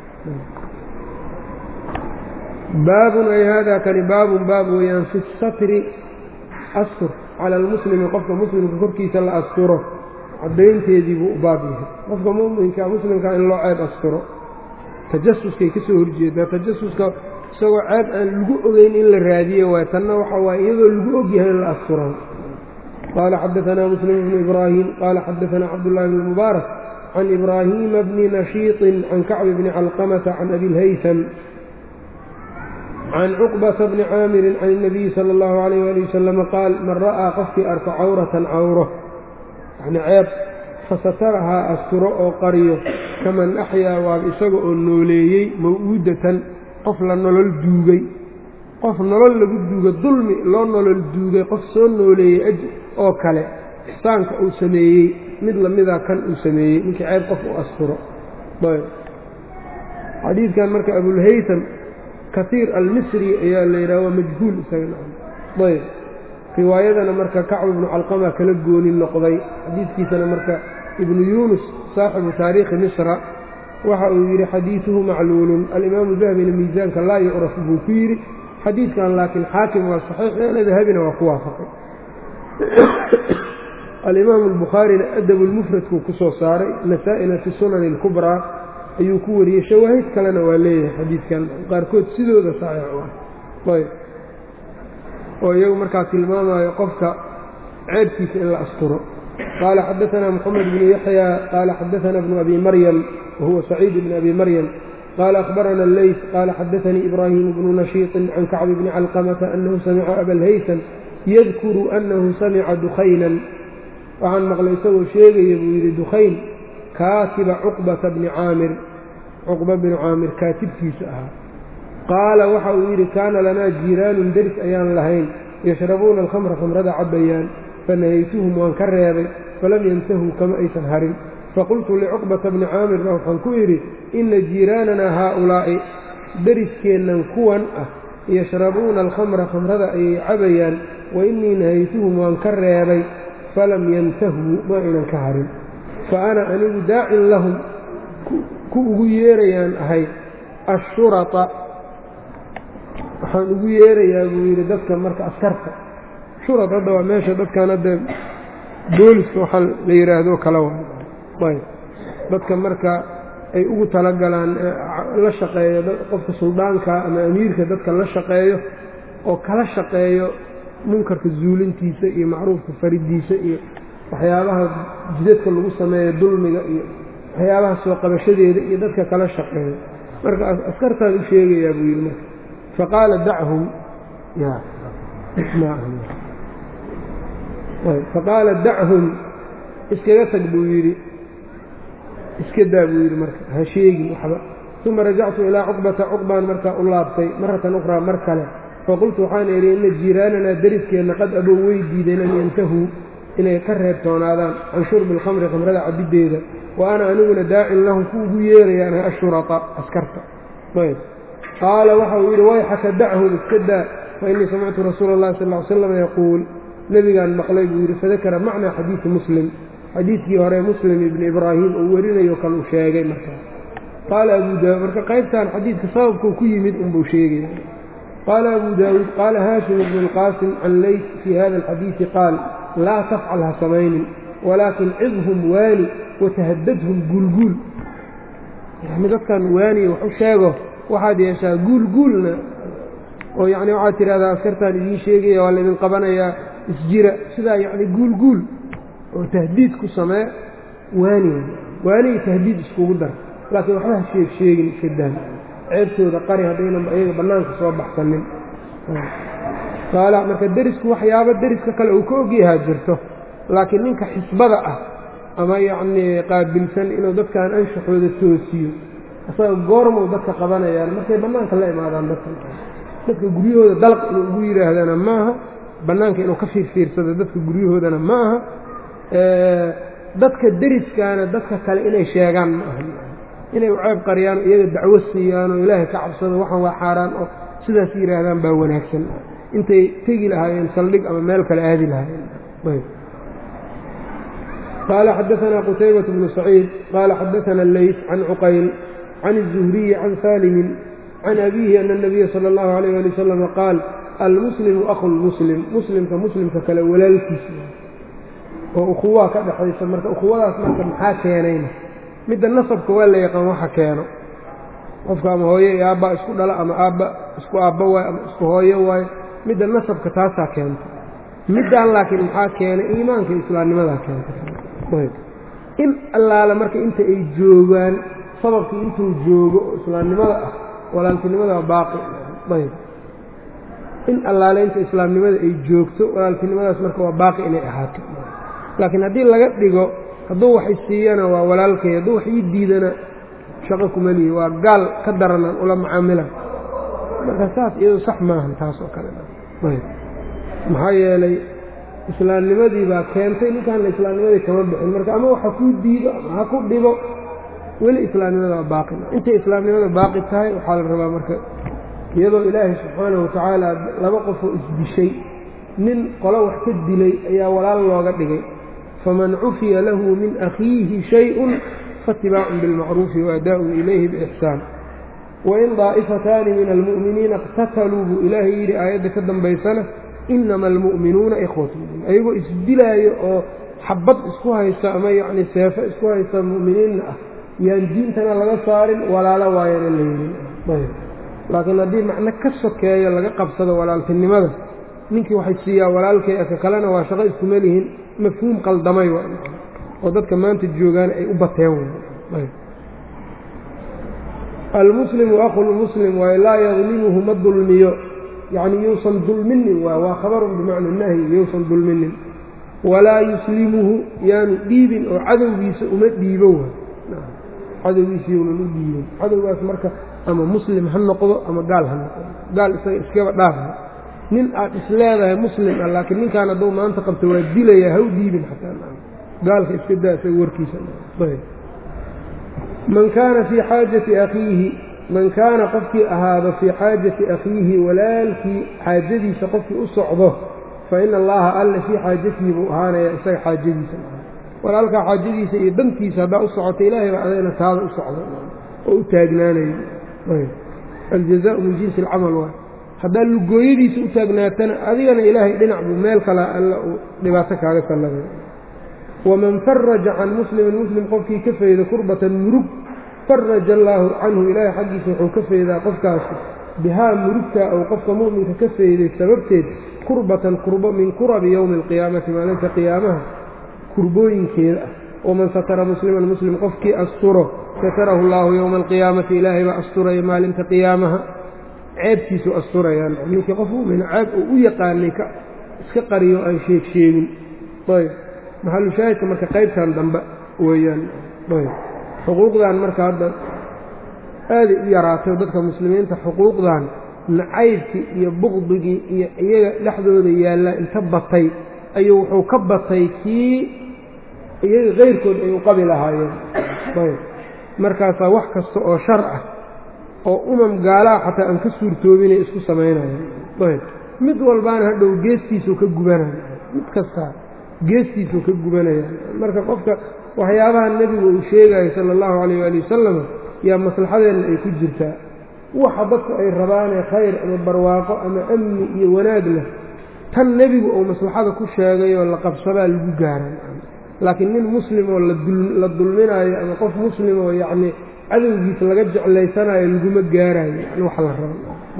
baabun ay haadaa kani baabun baab weeyaan fi satri astur cala almuslimi qofka muslimka korkiisa la asturo caddaynteedii buu u baab yahay qofka muminka muslimka in loo ceeb asturo tajasuskay ka soo horjeedaa tajasuska isagoo ceeb aan lagu ogeyn in la raadiyo waay tanna waxa waaye iyadoo lagu ogyahay in la asturo qaala xadaanaa muslim bnu ibraahim qaala xadaanaa cabdullahi bn mubaarak can ibraahiima bni nashiiطin can kacbi bni calqamata can abi lhaytam can cuqbata bni caamirin can الnabiyi salى اllahu alayh ali wasalama qaal man ra'aa qofkii arko cawratan cawro yani ceeb fasatarahaa asturo oo qariyo kaman axyaa waaba isaga oo nooleeyey maw'uudatan qof la nolol duugay qof nolol lagu duuga dulmi loo nolol duugay qof soo nooleeyey aj oo kale ixsaanka uu sameeyey mid lamida kan uu sameeyey ninkii ceeb qof u asturo xadiidkan marka abulhaytam kaiir almisri ayaa la yidhaha waa majhuul isaga ayb riwaayadana marka kacb ibnu calqama kala gooni noqday xadiidkiisana marka ibnu yuunus saaxibu taariikhi misra waxa uu yidhi xadiiduhu macluulun alimaamu dahabina miisaanka laa yucraf buu ku yidhi xadiidkan laakiin xaakim waa saxiix eena dahabina waa ku waafaqay alimaamu albukhaarina adabulmufradkuu ku soo saaray nasaa-ina fi sunani alkubraa ayuu ku wariyey shawaahid kalena waa leeyahay xadiidkan qaarkood sidooda saxiix u ah ayb oo iyagu markaa tilmaamayo qofka ceebkiisa in la asturo qaala xadaanaa moxamed bnu yaxya qaala xadaanaa bnu abi maryam wahuwa saciid bn abi maryam qaala akhbarana alleys qaala xadaanii ibraahimu bnu nashiiطin can kacbi bni calqamata annahu samica abalhaysan yadkuru annahu samica dukhaynan waxaan maqlay isagoo sheegaya buu yidhi dukhayn kaatiba cuqbata bni caamir cuqba bni caamir kaatibkiisa ahaa qaala waxa uu yidhi kaana lanaa jiiraanun deris ayaan lahayn yashrabuuna alkhamra khamrada cabbayaan fanahaytuhum waan ka reebay falam yantahuu kama aysan harin faqultu licuqbata bni caamirna waxaan ku idhi inna jiiraananaa haaulaa'i deriskeennan kuwan ah yashrabuuna alkhamra khamrada ayay cabayaan wa innii nahaytuhum waan ka reebay falam yantahuu ma aynan ka harin fa ana anigu daacin lahum ku ugu yeerayaan ahay ashurata waxaan ugu yeerayaa buu yidhi dadka marka askarta shurad hadda waa meesha dadkan hadda booliska waxaa la yidhaahdo kala waay dadka marka ay ugu talagalaan la shaqeeyo qofka suldaanka ama amiirka dadka la shaqeeyo oo kala shaqeeyo munkarka zuulintiisa iyo macruufka faridiisa iyo waxyaabaha jidadka lagu sameeyo dulmiga iyo waxyaabaha soo qabashadeeda iyo dadka kala shaqeeyo marka askartaan u sheegayaa buu yidhi marka faqaala dachum faqaala dachum iskaga tag buu yidhi iska daa buu yidhi marka ha sheegin waxba uma rajactu ilaa cuqbata cuqbaan markaa u laabtay maratan ukhraa mar kale faqultu waxaan idhi inna jiiraananaa deriskeenna qad abow way diideen an yantahuu inay ka reebtoonaadaan can shurbi alkhamri khamrada cabiddeeda wa ana aniguna daacin lahum ku ugu yeerayaan ashurata askarta ayb qaala waxa uu yidhi wayxaka dachum iska daa fa innii samictu rasuula اllahi sal ly slam yaquul nebigaan maqlay buu yidhi fadakara macnaa xadiidi muslim xadiidkii hore muslim ibni ibraahim uu werinayo kale uu sheegay markaa qaala abu daawud marka qaybtan xadiidka sababkuu ku yimid unbuu sheegaya qaala abu daawuud qaala haashim ibnu اlqaasim can leyt fii hada alxadiidi qaal laa tafcal ha samaynin walaakin cidhum waani watahadadhum guulguul yani dadkan waaniya wax u sheego waxaad yeeshaa guulguulna oo yacni waxaad tidhahdaa askartaan idiin sheegaya waa laydin qabanayaa isjira sidaa yacni guulguul oo tahdiid ku samee waaniga waaniga tahdiid iskugu dar laakiin waxba ha sheeg sheegin iska daan ceebtooda qari haddaynan ayaga bannaanka soo baxsanin qaala marka derisku waxyaabo deriska kale uu ka ogyahaa jirto laakiin ninka xisbada ah ama yacnii qaabilsan inuu dadkan anshaxooda toosiyo isaga goormuu dadka qabanayaan markay bannaanka la imaadaan dadka dadka guryahooda dalq inuu ugu yidhaahdana maaha bannaanka inuu ka fiirfiirsado dadka guryahoodana ma aha dadka deriskaana dadka kale inay sheegaan ma aha inay u ceeb qariyaan oo iyaga dacwo siiyaan oo ilaahay ka cabsado waxaan waa xaaraan oo sidaas yidhaahdaan baa wanaagsan intay tegi lahaayeen saldhig ama meel kale aadi lahaayeen qaala xadaثna qtaybaة bnu saciid qaala xadaثna اleyt can cuqayl can الزuhriyi can salimin can abihi ana الnabiya salى اllahu عalيyh ali wasalam qaal almuslimu akhu lmuslim muslimka muslimka kale walaalkiisa oo ukhuwaa ka dhexaysa marka ukhuwadaas marka maxaa keenayna midda nasabka waa la yaqaan waxa keeno qofka ama hooyo iyo aabba isku dhala ama aabba isku aabba waayo ama isku hooyo waayo midda nasabka taasaa keenta middaan laakiin maxaa keenay iimaanka islaamnimadaa keenta in allaale marka inta ay joogaan sababkii intuu joogo oo islaamnimada ah walaaltinimada waa baaqi ayb in allaale inta islaamnimada ay joogto walaaltinimadaas marka waa baaqi inay ahaato laakiin haddii laga dhigo hadduu wax isiiyana waa walaalkay hadduu wax ii diidana shaqo kuma lihi waa gaal ka daranaan ula macaamila marka saas iyadu sax maahan taas oo kale maxaa yeelay islaamnimadii baa keentay ninkaanna islaamnimadii kama bixin marka ama waxa kuu diido ama ha ku dhibo weli islaamnimada waa baaqi intay islaamnimada baaqi tahay waxaa la rabaa marka iyadoo ilaahay subxaanahu watacaala laba qofoo isdishay nin qolo wax ka dilay ayaa walaal looga dhigay faman cufiya lahu min akhiihi shay-un faatibaacun bilmacruufi waadaa'un ilayhi biixsaan wain daa'ifataani min almu'miniina iqtataluu buu ilaahay yidhi aayadda ka dambaysana inama almu'minuuna ikhwatun ayagoo isdilaayo oo xabad isku haysta ama yacni seefo isku haysta mu'miniinna ah yaan diintana laga saarin walaalo waayana la yidhin laakiin haddii macno ka sokeeyo laga qabsado walaaltinimada ninkii waxay siiyaa walaalkay aka kalena waa shaqo iskuma lihin mafhuum qaldamay oo dadka maanta joogaan ay u bateen almuslimu akhulmuslim waayo laa yadlimuhu ma dulmiyo yacni yuusan dulminin waay waa khabarun bimacna nahyi yuusan dulminin walaa yuslimuhu yaanu dhiibin oo cadowgiisa uma dhiibo waay cadowgiisa younan u dhiibin cadowgaas marka ama muslim ha noqdo ama gaal ha noqdo gaal isaga iskaba dhaafa nin aad isleedahay muslim ah laakiin ninkaan hadduu maanta qabto waa dilaya ha u dhiibin xataa gaalka iska daa isaga warkiisa man kaana fii xaajati akhiihi man kaana qofkii ahaado fii xaajati akhiihi walaalkii xaajadiisa qofkii u socdo fa ina allaha alle fii xaajatihi buu ahaanaya isaga xaajadiisa walaalkaa xaajadiisa iyo dantiisa haddaa u socota ilaahay baa adayna taada u socda oo u taagnaanayo aljazaau min jinsi alcamal waay haddaa lugooyadiisa u taagnaatana adigana ilaahay dhinac buu meel kala alla uu dhibaato kaaga sallabay waman faraja can muslimin muslim qofkii ka fayda kurbatan murug faraja allaahu canhu ilaahay xaggiisa wuxuu ka faydaa qofkaasi bihaa murugtaa ou qofka mu'minka ka fayday sababteed kurbatan kurbo min kurabi yowmi alqiyaamati maalinta qiyaamaha kurbooyinkeeda ah waman satara musliman muslim qofkii asturo satarahu allaahu yowma alqiyaamati ilaahay baa asturaya maalinta qiyaamaha ceebtiisu asturayaan ninkii qof mumin ceeb uu u yaqaanay iska qariyo aan sheeg sheegin ayb maxalushaahidka marka qaybtan dambe weeyaan ayb xuquuqdan marka hadda aaday u yaraatay dadka muslimiinta xuquuqdan nacaybkii iyo buqdigii iyo iyaga dhexdooda yaalla inta batay ayuu wuxuu ka batay kii iyaga kayrkood ay u qabi lahaayeen ayb markaasaa wax kasta oo shar ah oo umam gaalaha xataa aan ka suurtoobinay isku samaynayaan ayb mid walbaana hadhow geestiisuu ka gubanaya mid kastaa geestiisuu ka gubanaya marka qofka waxyaabaha nebigu uu sheegayo sala allahu calayh waali wasalam yaa maslaxadeenna ay ku jirtaa waxa dadku ay rabaanee khayr ama barwaaqo ama amni iyo wanaag leh tan nebigu uu maslaxada ku sheegayoo la qabsadaa lagu gaaran laakiin nin muslimoo la dulminaayo ama qof muslim oo yacnii cadowgiisa laga jeclaysanayo laguma gaarayo yani wax la rabo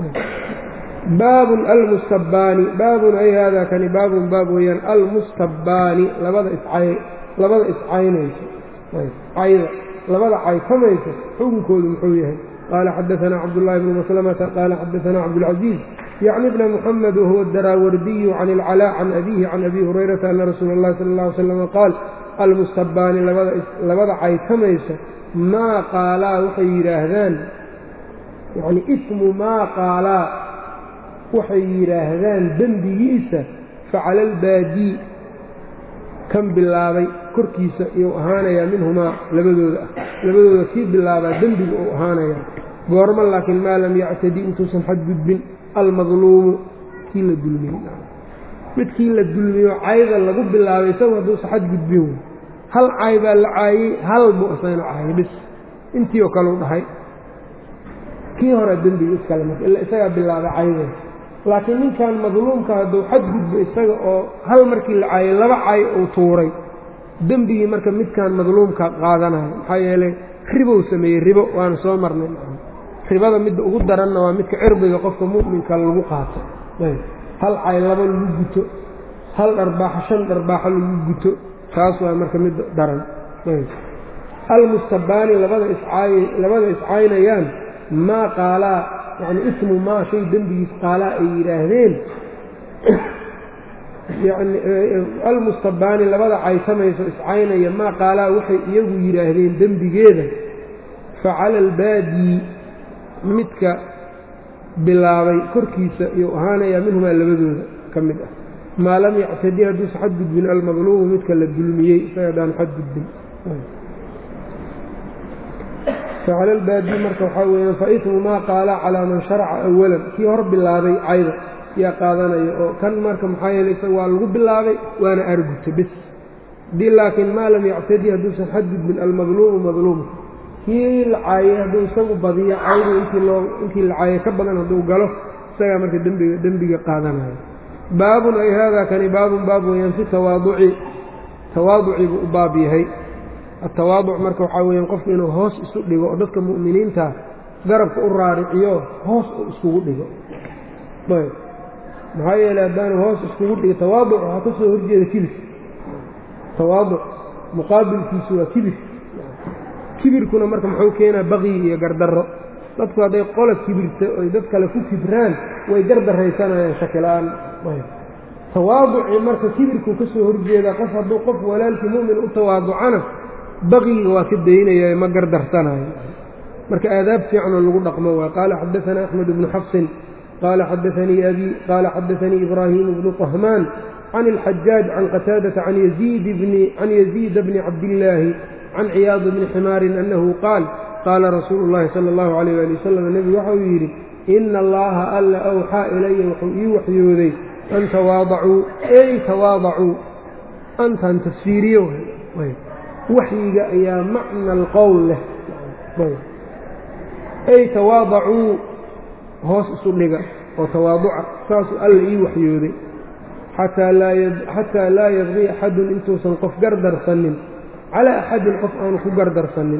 baabun almustabbaani baabun ay haadaa kani baabun baab weeyaan almustabbaani labada iscay labada iscaynayso cayda labada caytamayso xukunkoodu muxuu yahay qaala xadaanaa cabdullaahi bnu maslamata qaala xadaanaa cabdulcaziiz yacni bna muxamed wahuwa daraawardiyu can ilcalaa can abiihi can abi hurayrata ana rasuula اllahi sala اllah alay slam qaal almustabbaani labada caytamayso maa qaalaa waxay yidhaahdaan yacni ismu maa qaalaa waxay yidhaahdaan dembigiisa facala albaadii kan bilaabay korkiisa iyuu ahaanayaa minhumaa labadooda ah labadooda kii bilaabaa dembiga uu ahaanayaa goormo laakiin maa lam yactadi intuusan xadgudbin almadluumu kii la dulmiyey midkii la dulmiyo cayda lagu bilaabay isagu hadduusa xadgudbin hal caay baa la caayey hal buu isagana caayay bis intii oo kale u dhahay kii hore dembiga iskale marka ila isagaa bilaabay caydeed laakiin ninkan madluumka hadduu xadgudbo isaga oo hal markii la caayay laba caay uu tuuray dembigii marka midkan madluumka qaadanayo maxaa yeelay ribow sameeyey ribo waana soo marnay ribada midda ugu daranna waa midka cirdiga qofka mu'minka lagu qaato hal cay laba lagu guto hal dharbaaxo shan dharbaaxo lagu guto taas waa marka mid daran almustabaani labada iscaay labada iscaynayaan maa qaalaa yani ismu maa shay dembigiis qaalaa ay yidhaahdeen yani almustabaani labada caysamayso iscaynaya maa qaalaa waxay iyagu yidhaahdeen dembigeeda facala albaadii midka bilaabay korkiisa iyuu ahaanayaa minhumaa labadooda ka mid ah maa lam yactadi hadduusa xadgudbin almadluumu midka la dulmiyey isaga haddaan xadgudbin facala albaadii marka waxaa weeyaan faismu maa qaala calaa man sharaca awalan kii hor bilaabay cayda yaa qaadanaya oo kan marka maxaa yeeley isaga waa lagu bilaabay waana arguta bes haddii laakiin maa lam yactadi hadduusan xadgudbin almadluumu madluumka kii la caayey hadduu isagu badiyo caydu intii loo intii la caayey ka badan hadduu galo isagaa marka dembiga dembiga qaadanayo baabun ay haadaa kani baabun baab weeyaan fi tawaaduci tawaaducii buu u baab yahay atawaaduc marka waxaa weeyaan qofku inuu hoos isu dhigo oo dadka mu'miniinta garabka u raariciyo hoos uu iskugu dhigo ayb maxaa yeeley haddaanu hoos iskugu dhigo tawaaduc waxaa ka soo horjeeda kibir tawaaduc muqaabilkiisu waa kibir kibirkuna marka muxuu keenaa baqyi iyo gardarro dadku hadday qola kibirto oy dad kale ku kibraan way gardarraysanayaan shakila-aan tawaaducii marka kibirkuu ka soo horjeedaa qof hadduu qof walaalkii mu'min u tawaaducana baqyiga waa ka daynaya ma gardarsanayo marka aadaab fiicanoo lagu dhaqmo waa qaala xadaanaa axmed bnu xafsin qaala xadaanii abi qaala xadaanii ibraahiim bnu طahmaan can اlxajaaj can qataadata can yaziida bni cabdillaahi can ciyaad bni ximaarin annahu qaal qaala rasuulu اllahi sala اllahu alayh ali wasalam nebigu waxa uu yidhi ina allaha alla awxaa ilaya wuxuu ii waxyooday an tawaadacuu ey tawaadacuu antan tafsiiriyo waxyiga ayaa macna alqowl leh ey tawaadacuu hoos isu dhiga oo tawaaduca saasuu alla ii waxyooday xataa laa yabqii axadun intuusan qof gardarsanin calaa axadin qof aanu ku gardarsanin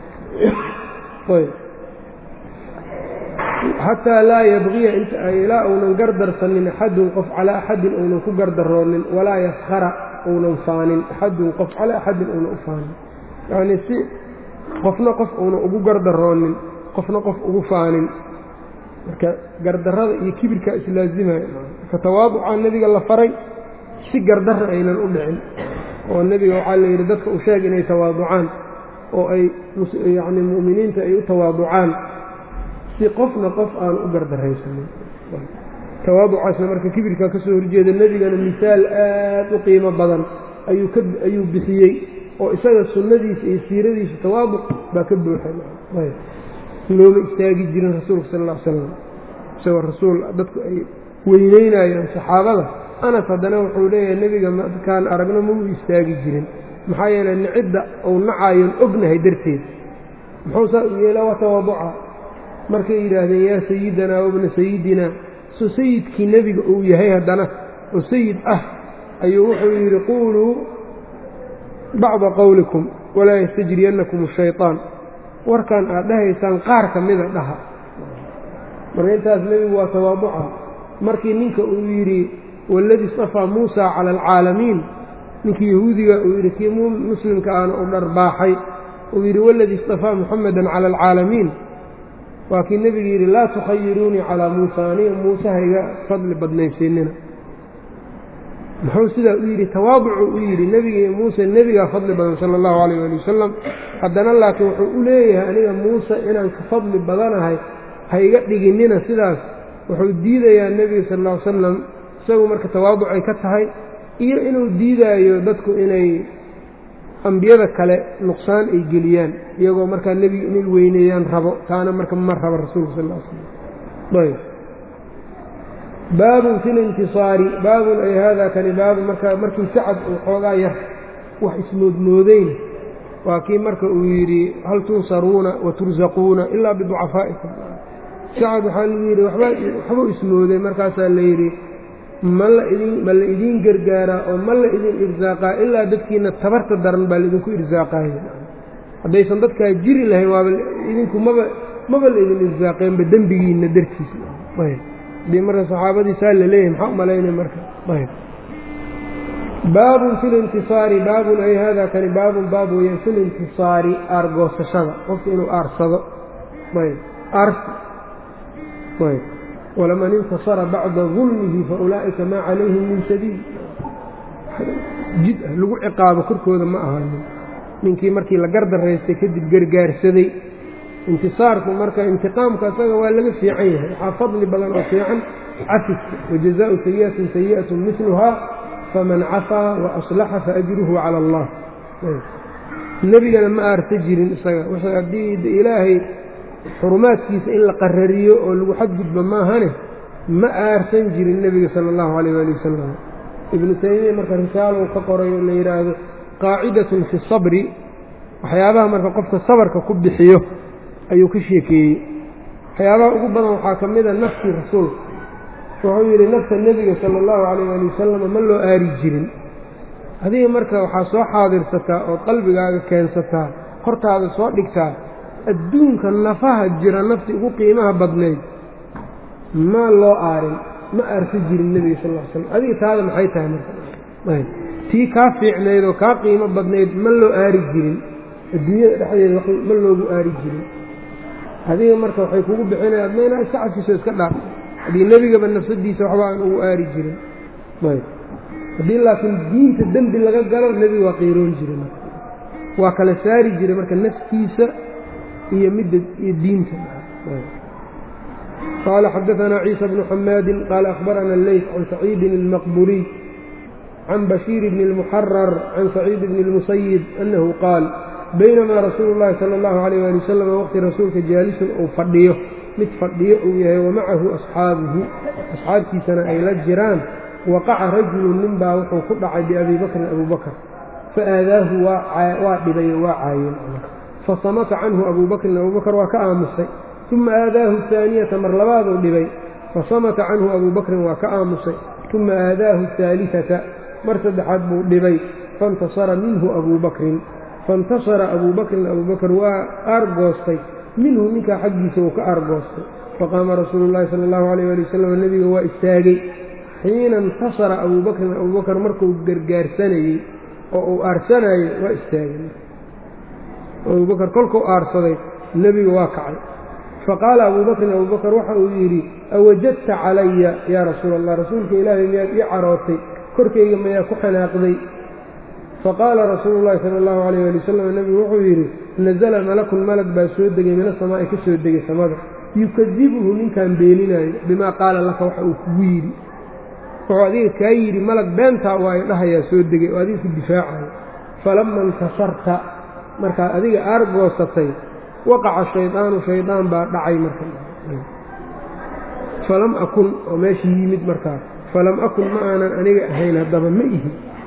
xataa laa yabqiya ilaa uunan gardarsanin axadun qof calaa axadin uunan ku gardaroonin walaa yaskhara uunan faanin axadun qof calaa axadin uunan u faanin yacnii si qofna qof uunan ugu gardaroonin qofna qof ugu faanin marka gardarrada iyo kibirkaa islaazimaya marka tawaaducaa nebiga la faray si gardarra aynan u dhicin oo nebiga waxaa la yidhi dadka u sheeg inay tawaaducaan oo ay yacni mu'miniinta ay u tawaaducaan si qofna qof aan u gardaraysanin tawaaducaasna marka kibirkaa ka soo horjeeda nebigana misaal aad u qiimo badan ayuu ka ayuu bixiyey oo isaga sunnadiisa iyo siiradiisa tawaaduc baa ka buuxay looma istaagi jirin rasuulka sal alla ly slam isagoo rasuul dadku ay weyneynayaan saxaabada anas haddana wuxuu leeyahay nebiga markaan aragno ma u istaagi jirin maxaa yeeley nicidda uu nacayon ognahay darteed muxuu saa u yeelaa waa tawaaduca markay yidhaahdeen yaa sayidinaa wabna sayidinaa soo sayidkii nebiga uu yahay haddana oo sayid ah ayuu wuxuu yidhi quuluu bacda qowlikum walaa yastajriyannakum ashayطaan warkan aad dhahaysaan qaar ka mida dhaha marka intaas nebigu waa tawaaduca markii ninka uu yidhi waladii istafaa muusa cala alcaalamiin ninkii yahuudiga uu yidhi kii muslimka aana u dharbaaxay uu yidhi waladii istafaa muxamedan cala alcaalamiin waa kii nebigu yidhi laa tukhayiruunii calaa muusa aniga muuse hayga fadli badnaysiinina muxuu sidaa u yidhi tawaaducu u yidhi nebiga muuse nebigaa fadli badan sala allahu calayh ali wasalam haddana laakiin wuxuu u leeyahay aniga muuse inaan ka fadli badanahay hayga dhiginina sidaas wuxuu diidayaa nebiga sal alla ly salam isagu marka tawaaducay ka tahay iyo inuu diidaayo dadku inay ambiyada kale nuqsaan ay geliyaan iyagoo markaa nebiga inay weyneeyaan rabo taana marka ma rabo rasuulka sal l slam ayb baabun fi lintisaari baabun ay haadaa kani baabun marka markii sacad uu xoogaa yar wax ismoodmoodayna waa kii marka uu yidhi hal tunsaruuna wa tursaquuna ilaa biducafaa'ikum sacad waxaa lagu yidhi waxbuu ismooday markaasaa la yidhi ma la idin ma la idiin gargaaraa oo ma la idin irsaaqaa ilaa dadkiina tabarta daran baa laidinku irsaaqaaya haddaysan dadkaa jiri lahayn waaba idinku maba maba la idin irsaaqeenba dembigiinna dartiisa ayb haddii marka saxaabadii saa la leeyahay maxaa u malaynaya marka ayb baabun fi lintisaari baabun ay hada kani baabun baab weeyaan fi lintisaari aargoosashada qofka inuu aarsado ayb aarsi ayb walaman intasara bacda dulmihi faulaa'ika maa calayhim min sabiil jid ah lagu ciqaabo korkooda ma ahaanin ninkii markii la gardaraystay kadib gargaarsaday intisaarku marka intiqaamka isaga waa laga fiican yahay waxaa fadli badan oo fiican cafiska wajazaau sayi'atin sayi'atun miluhaa faman cafaa wa aslaxa faajruhu cala allah nebigana ma aarsa jirin isaga haddii ilaahay xurumaadkiisa in la qarariyo oo lagu xadgudbo maahane ma aarsan jirin nebiga sala allahu calayh waali wasalam ibnu taymiya marka risaalow ka qoray oo la yidhaahdo qaacidatun fi sabri waxyaabaha marka qofka sabarka ku bixiyo ayuu ka sheekeeyey waxyaabaha ugu badan waxaa ka mid a naftii rasuulka wuxuu yidhi nafta nebiga sala allahu calayh waali wasalam ma loo aari jirin adiga marka waxaa soo xaadirsataa oo qalbigaaga keensataa hortaada soo dhigtaa adduunka nafaha jira naftii ugu qiimaha badnayd maa loo aarin ma aarsa jirin nebiga sal l slam adiga taada maxay tahay marka tii kaa fiicnayd oo kaa qiimo badnayd ma loo aari jirin adduunyada dhexdeeda ma loogu aari jirin adiga marka waxay kugu bixinaya adma inaa iska cafiso iska dhaaf haddii nebigaba nafsadiisa waxba aan ugu aari jirin haddii laakiin diinta dembi laga galo nebiga waa qiiroon jiray marka waa kala saari jiray marka naftiisa iyo midda iyo diinta qaala xadaanaa ciisa bnu xamaadin qaala akhbarana leyt can saciidin اlmaqburiy can bashiir bni اlmuxarar can saciid bni اlmusayib annahu qaal baynamaa rasuulu اllahi sala اllahu alayh ali wasalam waqti rasuulka jaalisun uu fadhiyo mid fadhiyo uu yahay wamacahu asxaabuhu asxaabtiisana ay la jiraan waqaca rajulun nin baa wuxuu ku dhacay biabii bakrin abuu bakr faaadaahu waa dhibayo waa caayeen fasamata canhu abuu bakrin abuu bakr waa ka aamusay uma aadaahu ahaaniyata mar labaaduu dhibay fasamata canhu abuu bakrin waa ka aamusay uma aadaahu ahaaliata mar saddexaad buu dhibay faintasara minhu abuu bakrin faintasara abuu bakrin abuu bakr waa aargoostay minhu ninkaa xaggiisa uu ka aargoostay faqaama rasuulu llahi sala allahu alayh ali wasalam nebiga waa istaagay xiina intasara abuu bakrin abuu bakr markuu gargaarsanayey oo uu aarsanayey waa istaagay abuu bakr kolkuu aarsaday nebiga waa kacay faqaala abuu bakrin abuu bakr waxa uu yidhi awajadta calaya yaa rasuula allah rasuulka ilaahay miyaad ii carootay korkayga mayaa ku xanaaqday faqaala rasuulu llahi sala allahu alayh ali wasalam nebigu wuxuu yidhi nazala malakun malag baa soo degay min asamaa'i ka soo degay samada yukadibuhu ninkaan beeninaayo bimaa qaala laka waxa uu kugu yidhi wuxuu adiga kaa yidhi malag beentaa waayo dhahayaa soo degay oo adiga ku difaacayo falama intasarta markaad adiga aargoosatay waqaca shaydaanu shaydaan baa dhacay marka falam akun oo meesha yimid markaa falam akun ma aanan aniga ahayn haddaba ma ihi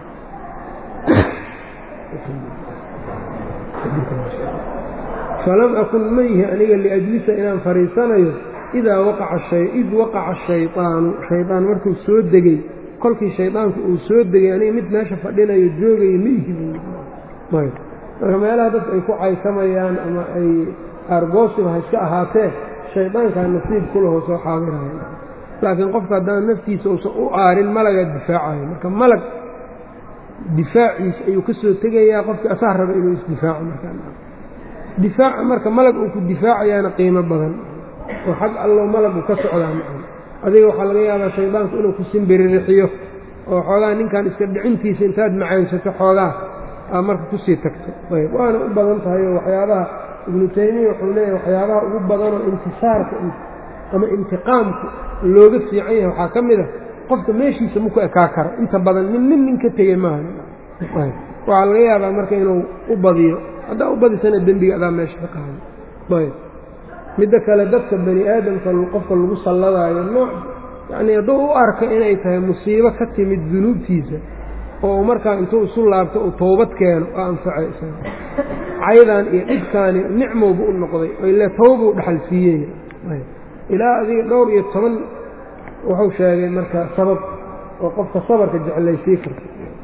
falam akun ma ihi aniga liajlisa inaan fadhiisanayo idaa waqaca id waqaca shaydaanu shaydaan markuu soo degay kolkii shaydaanku uu soo degay aniga mid meesha fadhinayo joogayo ma ihi marka meelaha dadku ay ku caysamayaan ama ay aargoosiba ha iska ahaatee shaydaankaa nasiib kulahoo soo xaadiraya laakiin qofka haddaan naftiisa uusan u aarin malagaa difaacayo marka malag difaaciisa ayuu ka soo tegayaa qofkii asaa raba inuu isdifaaco markadifaaca marka malag uu ku difaacayaana qiimo badan oo xag allow malagu ka socdaa macana adiga waxaa laga yaabaa shaydaanku inuu ku simbiririxiyo oo xoogaa ninkan iska dhicintiisa intaad macaansato xoogaa aa marka kusii tagto ayb waana u badan tahay oo waxyaabaha ibnu taymiya wuxuu leeyahay waxyaabaha ugu badanoo intisaarka ama intiqaamku looga fiican yahay waxaa ka mid a qofka meeshiisa maku ekaa karo inta badan nin nin nin ka tegey maaha waxaa laga yaabaa marka inuu u badiyo haddaa u badisana dembiga adaa meesha ka qaado ayb midda kale dadka bani aadamka qofka lagu salladaayo nooc yacnii hadduu u arka inay tahay musiibo ka timid dunuubtiisa oo markaa intuu isu laabto uu toobad keeno oo anfacay isaga caydan iyo dhibkaani nicmowba u noqday oo ile tawbuu dhaxal siiyey ilaa adiga dhowr iyo toban wuxuu sheegay marka sabab oo qofka sabarka jeclaysii karta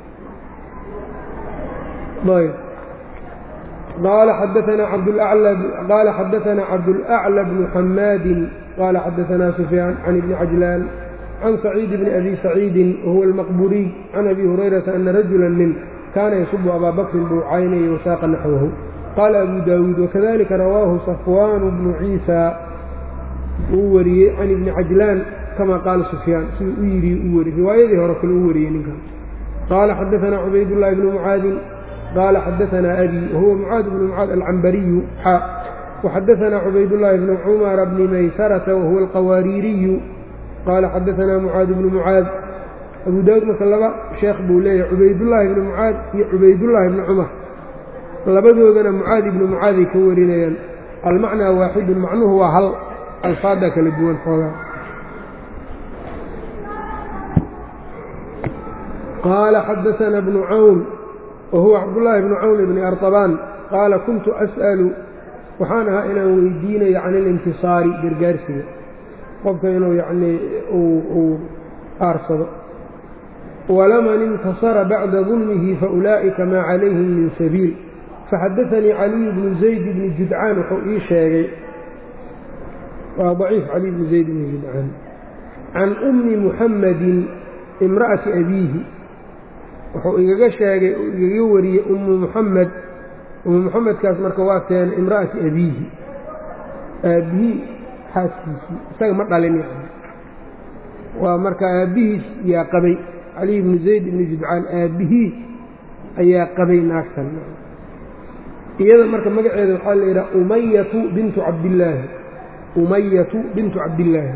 ayb qaala xadaanaa cabdlaclى qaala xadaanaa cabdulأclى bnu xamaadin qaala xadaanaa sufyaan can ibni cajlaan can saciid bni abi saciidin wahuwa almaqburiy can abi hurayrata ana rajula nin kaana yasubu abaa bakrin buu caynayay wasaaqa naxwahu qaala abu daawuud wakadalika rawaahu safwaanu bnu ciisa uu wariyey can ibni cajlaan kama qaala sufyaan siduu u yidhi u wari riwaayadii hore kale u wariyey ninkan qaala xadaanaa cubaydullaahi bnu mucaadin qaala xadaanaa abi wahuwa mucaad bnu mucaad alcambariyu xa waxadaanaa cubaydullaahi bnu cumara bni maysarata wahuwa alqawaariiriyu qaala xadaanaa mucaad bnu mucaad abu daawuud marka laba sheekh buu leeyahay cubaydullaahi bnu mucaad iyo cubaydullaahi bni cumar labadoodana mucaad ibnu mucaaday ka warinayaan almacnaa waaxidun macnuhu waa hal alfaada kala duwan xoogaa qaala xadaana bnu cawn wahuwa cabdullaahi bnu cawn bni arطabaan qaala kuntu as'alu waxaan ahaa inaan weydiinayo can ilintisaari gargaarsiga qofka inuu yacnii uu aarsado walaman intasara bacda dulmihi faulaa'ika maa calayhim min sabiil faxadaanii caliyu bnu zayd bni judcaan wuxuu ii sheegay waa daciif caliy bnu zayd bni judcaan can ummi muxammadin imra'ati abiihi wuxuu igaga sheegay oo igaga wariyey ummu muxamed ummu muxamedkaas marka waa teen imra'ati abiihi aabbihii xaaskiisii isaga ma dhalin yani waa marka aabbihiis yaa qabay caliy bnu zayd ibni judcaan aabbihii ayaa qabay naagtan iyada marka magaceeda waxaa la yidhaha umayatu bintu cabdillaahi umayatu bintu cabdillaahi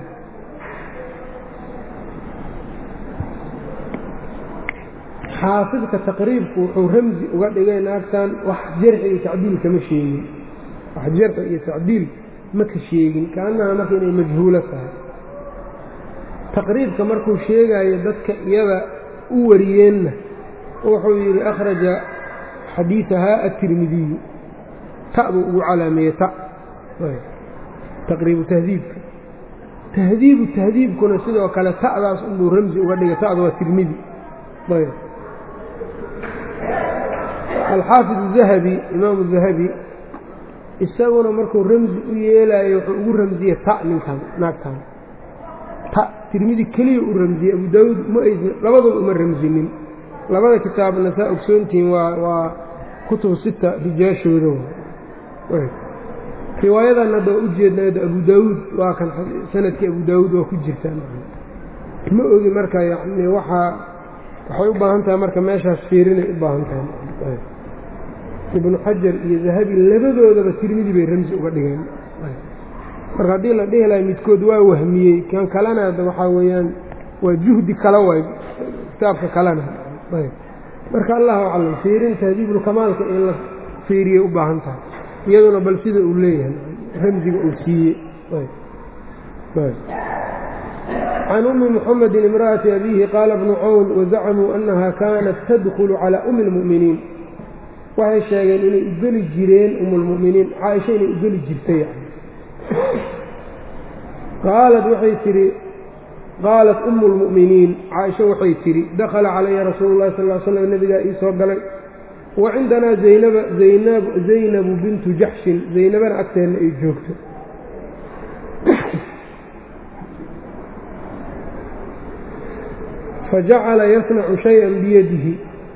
xaafidka taqriibku wuxuu ramsi uga dhigay naagtan wax jarxi iyo tacdiil kama sheegin wax jarxi iyo tacdiil ma ka sheegin kaanaha marka inay majhuulo tahay taqriibka markuu sheegayo dadka iyada u wariyeenna wuxuu yidhi akhraja xadiidahaa atirmidiyu ta buu ugu calaameeyey ta taqriibu tahdiibka tahdiibu tahdiibkuna sidoo kale ta'daas unbuu ramsi uga dhigay ta'da waa tirmidi ayb alxaafid dahabi imaamu dahabi isaguna markuu ramsi u yeelaayo wuxuu ugu ramsiyey ta ninkan naagtan ta tirmidi keliya u ramsiyey abu daawuud ma aysan labaduba uma ramsinin labada kitaabna saa ogsoontihiin waa waa kutubu sita rijaashooda riwaayadan hadda waa ujeednaada abu daawuud waa kan sanadkii abu daawuud waa ku jirtaa ma ogi marka yani waxaa waxay u baahan tahay marka meeshaas fiirinay u baahan tahay ibnu xajar iyo dahabi labadoodaba tirmidi bay ramsi uga dhigeen marka haddii la dhihi lahay midkood waa wahmiyey kan kalena waxaa weeyaan waa juhdi kale waay kitaabka kalena marka allahu aclam fiirin tahdiibulkamaalka in la fiiriyay u baahan tahay iyaduna bal sida uu leeyahay ramsiga uu siiyey can ummi muxamedin imra'ati abiihi qaala bnu cawn wazacamuu annaha kaanat tadkulu calaa ummi lmu'miniin waxay sheegeen inay ugeli jireen umulmu'miniin caaisha inay ugeli jirtay qaalat waxay tidhi qaalat ummu lmu'miniin caaisha waxay tidhi dakhala calaya rasuulu llahi sal l slam nebigaa ii soo galay wa cindanaa zaynaba zaynabu bintu jaxshin zaynabana agteenna ay joogto fajacala yasnacu shay-an biyadihi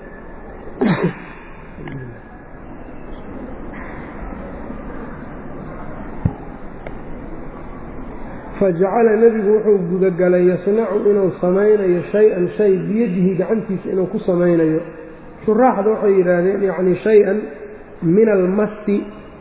fajacala nebigu wuxuu gudagalay yasnacu inuu samaynayo shay-an shay biyadihi gacantiisa inuu ku samaynayo shuraaxda waxay yidhaahdeen yacni shay-an min almasti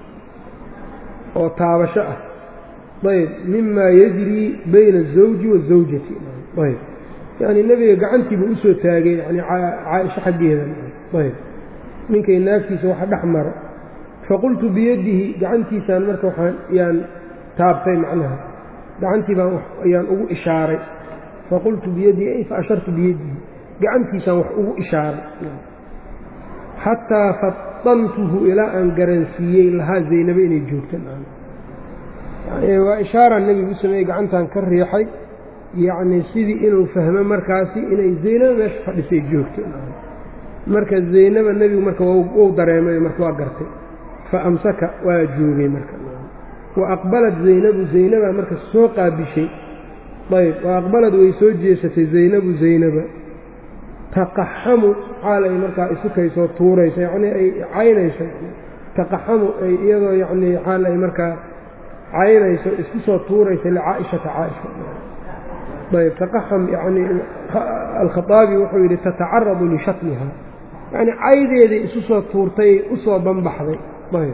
oo taabasho ah ayb mimaa yajrii bayna azawji waazawjati ayb yacni nebiga gacantiiba usoo taagay yani caaisho xaggeeda ayb ninkay naagtiisa waxa dhex maro faqultu biyadihi gacantiisaan marka waxaan yaan taabtay macnaha gacantii baan ayaan ugu ishaaray faqultu biyadihi ay fa ashartu biyadihi gacantiisaan wax ugu ishaaray xataa fatantuhu ilaa aan garansiiyey lahaa zaynabo inay joogto waa ishaara nebigu u sameeyey gacantan ka riixay yacni sidii inuu fahmo markaasi inay zaynabo meesha fadhisay joogto marka zaynaba nebigu marka wou dareemay marka waa gartay fa amsaka waa joogay marka wa aqbalad zaynabu zaynaba marka soo qaabishay ayb wa aqbalad way soo jeesatay zaynabu zaynaba taqaxamu xaal ay markaa isukaysoo tuuraysa yacnii ay caynayso taqaxamu ay iyadoo yacnii xaal ay markaa caynayso isku soo tuuraysa licaa'ishata caaisha ayb taqaxam yacnii alkhaaabi wuxuu yidhi tatacaradu lishatmiha yacnii caydeeday isu soo tuurtay u soo banbaxday ayb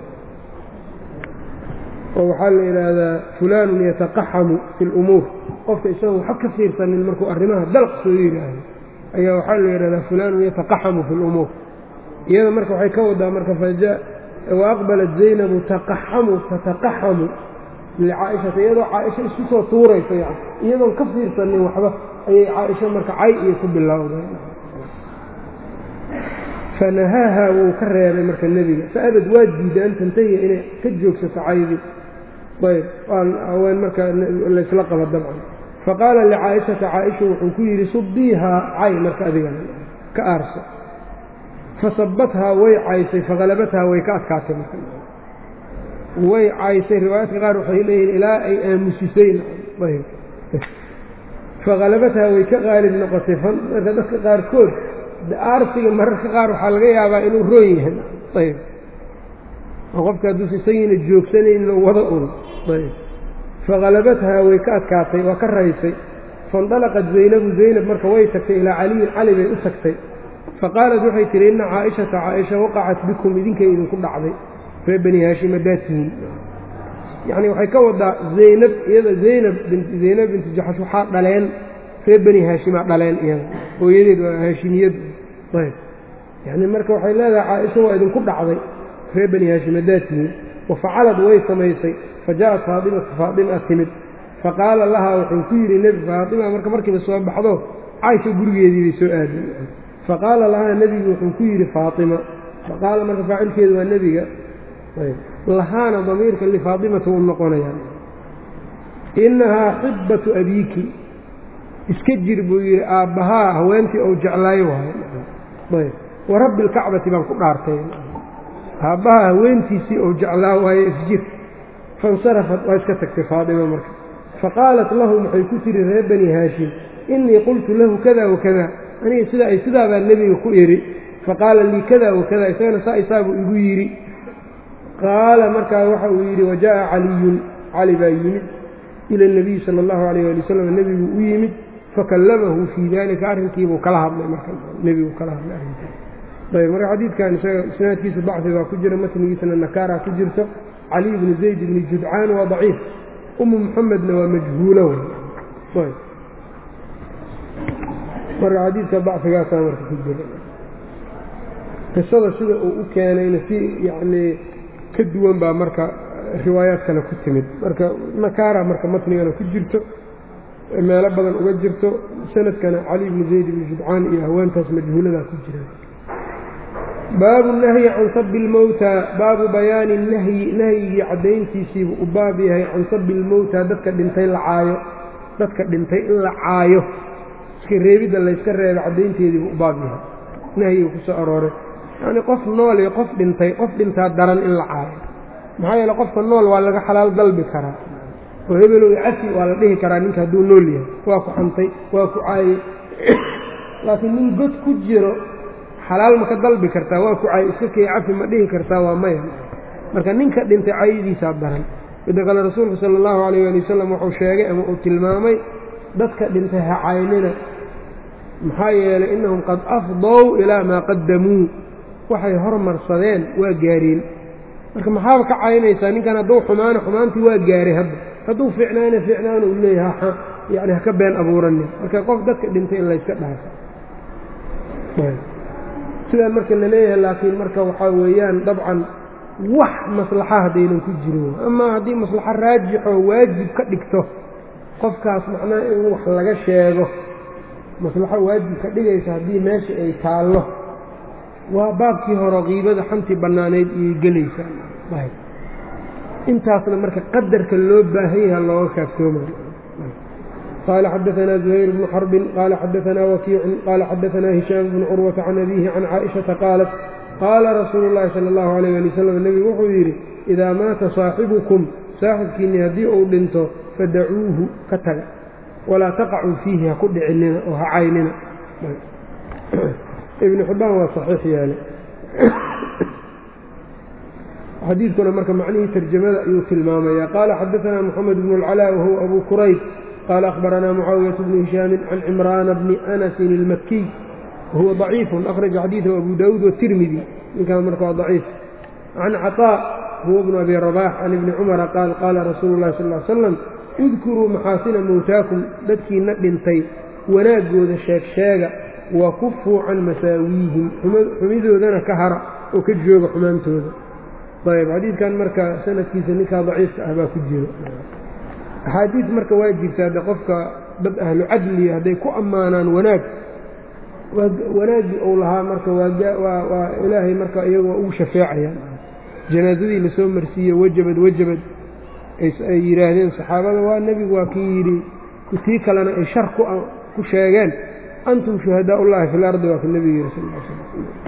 oo waxaa la yidhaahdaa fulaanun yataqaxamu fi lumuur qofka isagoo waxba ka fiirsanin markuu arrimaha dalq soo yidhaahdo ayaa waxaa la yidhahdaa fulaanun yataqaxamu fi lumuur iyada marka waxay ka wadaa marka wa aqbalat zaynabu taqaxamu tataqaxamu licaa'ishata iyadoo caaisha isku soo tuurayso yani iyadoon ka fiirsanin waxba ayay caaisha marka cay iyo ku bilowday fanahaaha wuu ka reebay marka nebiga fa-abad waa diiday an tantahiya inay ka joogsato caydi ayb haween marka laysla qaba dabcan faqaala licaa'ishata caaisha wuxuu ku yidhi subdiihaa cay marka adigana ka aarso fasabathaa way caysay fahalabathaa way ka adkaatay marka way caysay riwaayaadka qaar waxay leeyihiin ilaa ay aamusisay ayb fakhalabathaa way ka qaalib noqotay marka dadka qaarkood aarsiga mararka qaar waxaa laga yaabaa inuu roon yahay ayb oo qofka hadduusa isagiina joogsanaynin oo wada un ayb fakhalabathaa way ka adkaatay waa ka raysay faindalaqat zaynabu zaynab marka way tagtay ilaa caliyin cali bay u tagtay faqaalat waxay tihi inna caaishata caaisha waqacat bikum idinkay idinku dhacday ree bani haashim haddaad tihiin yacni waxay ka wadaa zaynab iyada zaynab zaynab binti jaxash waxaa dhaleen ree bani haashimaa dhaleen iyada hooyadeed waa haashimiyadu ayb yacni marka waxay leedahay caaisha waa idinku dhacday ree bani haashim haddaad tihiin wa facalad way samaysay fa ja'at faatimatu faatima timid faqaala lahaa wuxuu ku yidhi nebi faatima marka markiiba soo baxdo caaisha gurigeedii bay soo aaday faqaala lahaa nebigu wuxuu ku yidhi faatima faqaala marka faacilkeedu waa nebiga lahaana damiirka lifaatimata u noqonayaan innahaa xibbatu abiiki iska jir buu yidhi aabbahaa haweentii ou jeclaayo waayo ayb wa rabbi alkacbati baan ku dhaartay aabbahaa haweentiisii ou jeclaa waayo isjir faاnsarafat waa iska tagtay faatima marka faqaalat lahum waxay ku tihi reer bani haashim innii qultu lahu kada wakada aniga sida ay sidaabaa nebiga ku idhi faqaala lii kada wakada isagana saa isaabuu igu yidhi qaala markaa waxa uu yidhi wajaءa caliyun cali baa yimid ila اnabiyi sala اllahu alayh ali wasalam nebigu u yimid fakallamahu fii dalika arrinkiibuu kala hadlay marka nebigu kala hadlay arrinkiis ayb marka xadiidkan isaga isnaadkiisa dacfi baa ku jira matnigiisana nakaaraa ku jirto caliy bni zayd bni judcaan waa daciif umu muxamedna waa majhuulo wey marka xadiidka dacfigaasaa marka ku jira qisada sida uu u keenayna si yacnii ka duwan baa marka riwaayaad kale ku timid marka nakaara marka matnigana ku jirto meelo badan uga jirto sanadkana cali bni zayd bni judcaan iyo haweentaas majhuuladaa ku jira baabu nahyi can sabi اlmowta baabu bayaani nahyi nahyigii caddayntiisiibuu u baab yahay can sabi اlmowta dadka dhintay la caayo dadka dhintay in la caayo iska reebidda layska reeba caddaynteediibuu u baab yahay nahyiga ku soo arooray yacnii qof nool iyo qof dhintay qof dhintaa daran in la caayo maxaa yeele qofka nool waa laga xalaal dalbi karaa oo hebelow cafi waa la dhihi karaa ninka hadduu nool yahay waa ku xantay waa ku caayey laakiin nin god ku jiro xalaal ma ka dalbi kartaa waa ku caay iska kay cafi ma dhihi kartaa waa maya marka ninka dhintay caayadiisaa daran midda kale rasuulku sala allahu calayh ali wasalam wuxuu sheegay ama uu tilmaamay dadka dhintay ha caynina maxaa yeelay innahum qad afdow ilaa maa qaddamuu waxay hormarsadeen waa gaareen marka maxaaba ka caynaysaa ninkan hadduu xumaano xumaantii waa gaaray hadda hadduu fiicnaana fiicnaana uu leeyahay yani haka been abuuranin marka qof dadka dhintay in layska dhaafo sidaan marka la leeyahay laakiin marka waxaa weeyaan dabcan wax maslaxa haddaynan ku jirin amaa haddii maslaxo raajixoo waajib ka dhigto qofkaas macnaha in wax laga sheego maslaxo waajib ka dhigaysa haddii meesha ay taallo waa baabkii hore qiibada xantii bannaanayd iyay gelaysaa intaasna marka qadarka loo baahan yaha looga kaaftoomayo qaala xadaanaa zuhayr bnu xarbin qaala xadaanaa wakiicun qaala xadaanaa hishaam bnu curwata can abiihi can caaishata qaalat qaala rasuulu llaahi sala allahu alayh ali wasalam nebigu wuxuu yidhi idaa maata saaxibukum saaxibkiinni haddii uu dhinto fadacuuhu ka taga walaa taqacuu fiihi ha ku dhicinina oo ha caynina ibnu xibbaan waa saxiix yeelay xadiidkuna marka macnihii tarjamada ayuu tilmaamaya qaala xadaanaa moxamed bnu اlcalaa wahuwa abu kurayb qaala akhbaranaa mucaawiyatu bnu hishaamin can cimraana bni anasin ilmakiy wahuwa ضaciifun akhraja xadiidahu abu daawuud watirmidi ninkaan marka waa daciif can caطaa huwa bnu abi rabax can ibni cumara qaal qaala rasuulu llahi sal l slam udkuruu maxaasina mowtaakum dadkiina dhintay wanaaggooda sheeg sheega wa kufuu can masaawiihim xumidoodana ka hara oo ka jooga xumaantooda ayb xadiidkan marka sanadkiisa ninkaa daciifka ah baa ku jiro axaadiis marka waa jirtaa de qofka dad ahlu cadliya hadday ku ammaanaan wanaag wanaaggii uu lahaa marka waa ilaahay marka iyagu waa ugu shafeecayaan janaazadii lasoo marsiiye wajabad wajabad ay yidhaahdeen saxaabada waa nebigu waa kii yidhi tii kalena ay shar ku sheegeen antum shuhadaa ullahi fi lardi waa ka nebigu yidhi sal sl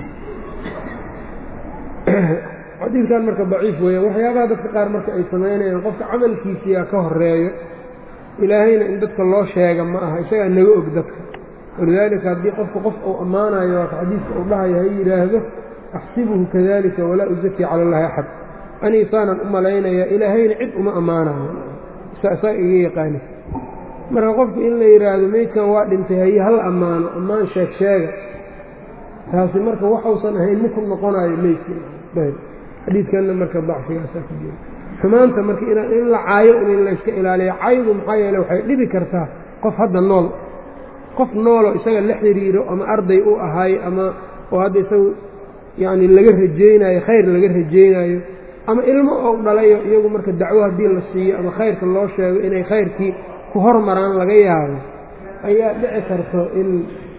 xadiidkan marka daciif weeyaan waxyaabaha dadka qaar marka ay samaynayaan qofka camalkiisiyaa ka horeeyo ilaahayna in dadka loo sheega ma aha isagaa naga og dadka walidaalika haddii qofka qof uu ammaanayo waa ka xadiiska uu dhahayo ha yidhaahdo axsibuhu kadalika walaa usakii cala allahi axad anii saanan u malaynayaa ilaahayna cid uma ammaanayo saa iga yaqaani marka qofku in la yidhaahdo meydkan waa dhintay haye hal ammaano ammaan sheeg sheega taasi marka waxausan ahayn maku noqonayo meydkii xadiidkanna marka dacfigaasaa ku jira xumaanta marka in la caayo in layska ilaaliyo caydu maxaa yeele waxay dhibi kartaa qof hadda nool qof nooloo isaga la xiriiro ama arday u ahaayo ama oo hadda isagu yacni laga rajaynayo khayr laga rajaynayo ama ilmo ou dhalayo iyagu marka dacwo haddii la siiyo ama khayrka loo sheego inay khayrkii ku hormaraan laga yaabo ayaa dhici karto in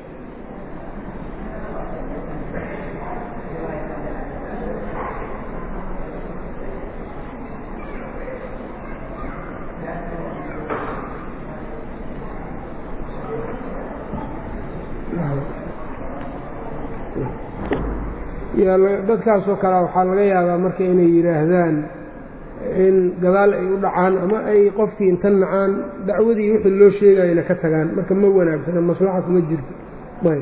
dadkaasoo kale waxaa laga yaabaa marka inay yidhaahdaan in gadaal ay u dhacaan ama ay qofkii inta nacaan dacwadii wixii loo sheegayana ka tagaan marka ma wanaagsana maslaxa kuma jirto ayb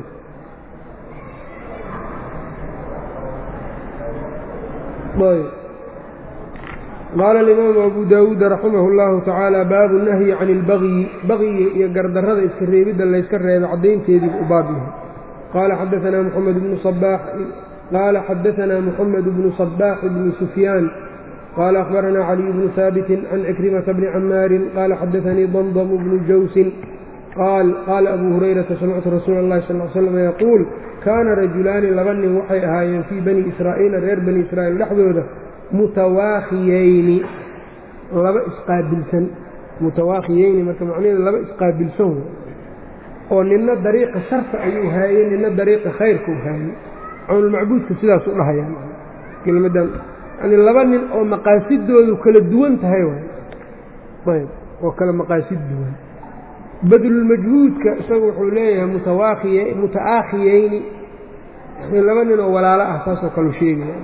ayb qaala alimaamu abu daawuud raximah اllahu tacaala baabu nahyi can اlbagyi bagyiga iyo gardarrada iska reebidda layska reebo caddaynteediibu u baab yahay qaala xadaanaa moxamed bnu sabaax qaala xadaanaa moxamed bnu sabaax bni sufyaan qaala akhbaranaa caliy bnu haabitin can cikrimata bni camaarin qaala xadaanii damdam bnu jawsin qaal qaala abuu hurayrata samictu rasuula اllahi sal l slam yaquul kaana rajulaani laba nin waxay ahaayeen fii bani israa'iila reer bani israa'iil dhexdooda mutawaakhiyeyni laba isqaabilsan mutawaakhiyeyni marka macnaheedu laba isqaabilsan oo nina dariiqa sharta ayuu haayey nina dariiqa khayrka u haayey cawnulmacbuudka sidaas u dhahayaan kelmadan yani laba nin oo maqaasidoodu kala duwan tahay waay ayb oo kala maqaasid duwan badlulmajhuudka isagu wuxuu leeyahay mutawaakiy muta'aakhiyeyni yani laba nin oo walaalo ah saasoo kalu sheegaya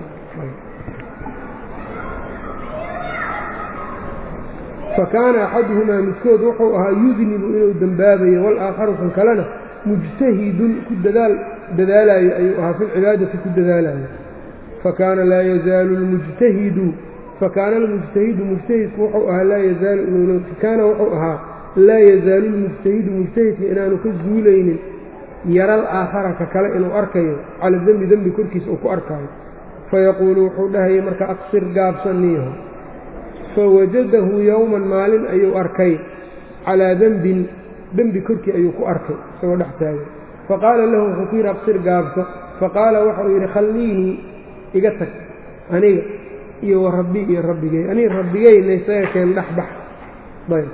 fakaana axaduhumaa midkood wuxuu ahaa yudnibu inuu dembaabayo walaakharu kan kalena mujtahidun ku dadaal dadaalayo ayuu ahaa fi lcibaadati ku dadaalayo fakaana laa yazaalu lmujtahidu fakaana almujtahidu mujtahidku wuxuu ahaa laa yazaalu kaana wuxuu ahaa laa yazaalu lmujtahidu mujtahidka inaanu ka zuulaynin yaral aakhara ka kale inuu arkayo cala dembi dembi korkiisa uu ku arkaayo fayaquulu wuxuu dhahayay marka aqsir gaabsaniiho fawajadahu yowman maalin ayuu arkay calaa dembin dembi korkii ayuu ku arkay isagoo dhex taagay faqaala lahu wuxuu ku yidhi aqsir gaabso faqaala waxau yidhi khalliinii iga tag aniga iyo wa rabbi iyo rabbigay aniga rabbigayna isaga keen dhexbax ayb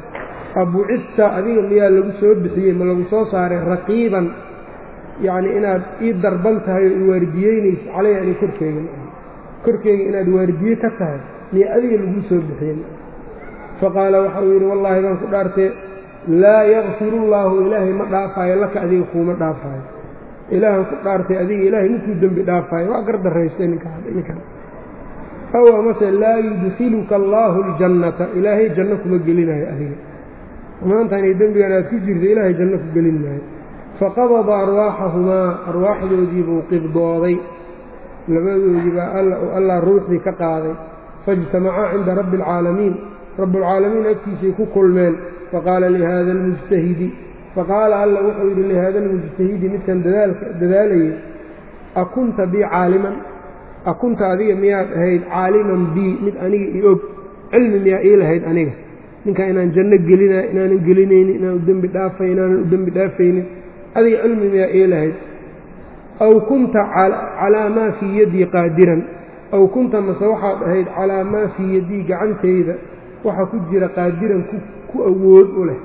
abucista adiga miyaa lagu soo bixiyey ma lagu soo saaray raqiiban yacni inaad ii darban tahay oo i waardiyeynayso caleyha ani korkeyga korkeyga inaad waardiye ka tahay miya adiga laguu soo bixiyey faqaala waxa uu yidhi wallaahi baan ku dhaartee laa yakfirullaahu ilaahay ma dhaafaayo laka adiga kuuma dhaafaayo ilaahan ku dhaartay adiga ilaahay ninkuu dembi dhaafaayo waa gardarraystay ninkaan aw amase laa yudkiluka allaahu ljannata ilaahay janno kuma gelinayo adiga maantaanay dembigan aad ku jirto ilaahay janno ku gelin maayo faqabada arwaaxahumaa arwaaxdoodii buu qibdooday labadoodii baa allah ruuxdii ka qaaday faijtamacaa cinda rabbi alcaalamiin rabbualcaalamiin agtiisay ku kulmeen faqaala lihaada almujtahidi faqaala alla wuxuu yidhi lihaada almujtahidi midkan dadaalayay akunta bii caaliman akunta adiga miyaad ahayd caaliman bii mid aniga i og cilmi miyaa ii lahayd aniga ninkaa inaan janno gelina inaanan gelinaynin inaan u dembi dhaafay inaanan u dembi dhaafaynin adiga cilmi miyaa ii lahayd aw kunta calaa maa fii yaddii qaadiran aw kunta mase waxaad ahayd calaa maa fii yaddii gacantayda waxa ku jira qaadiran ku awood u leh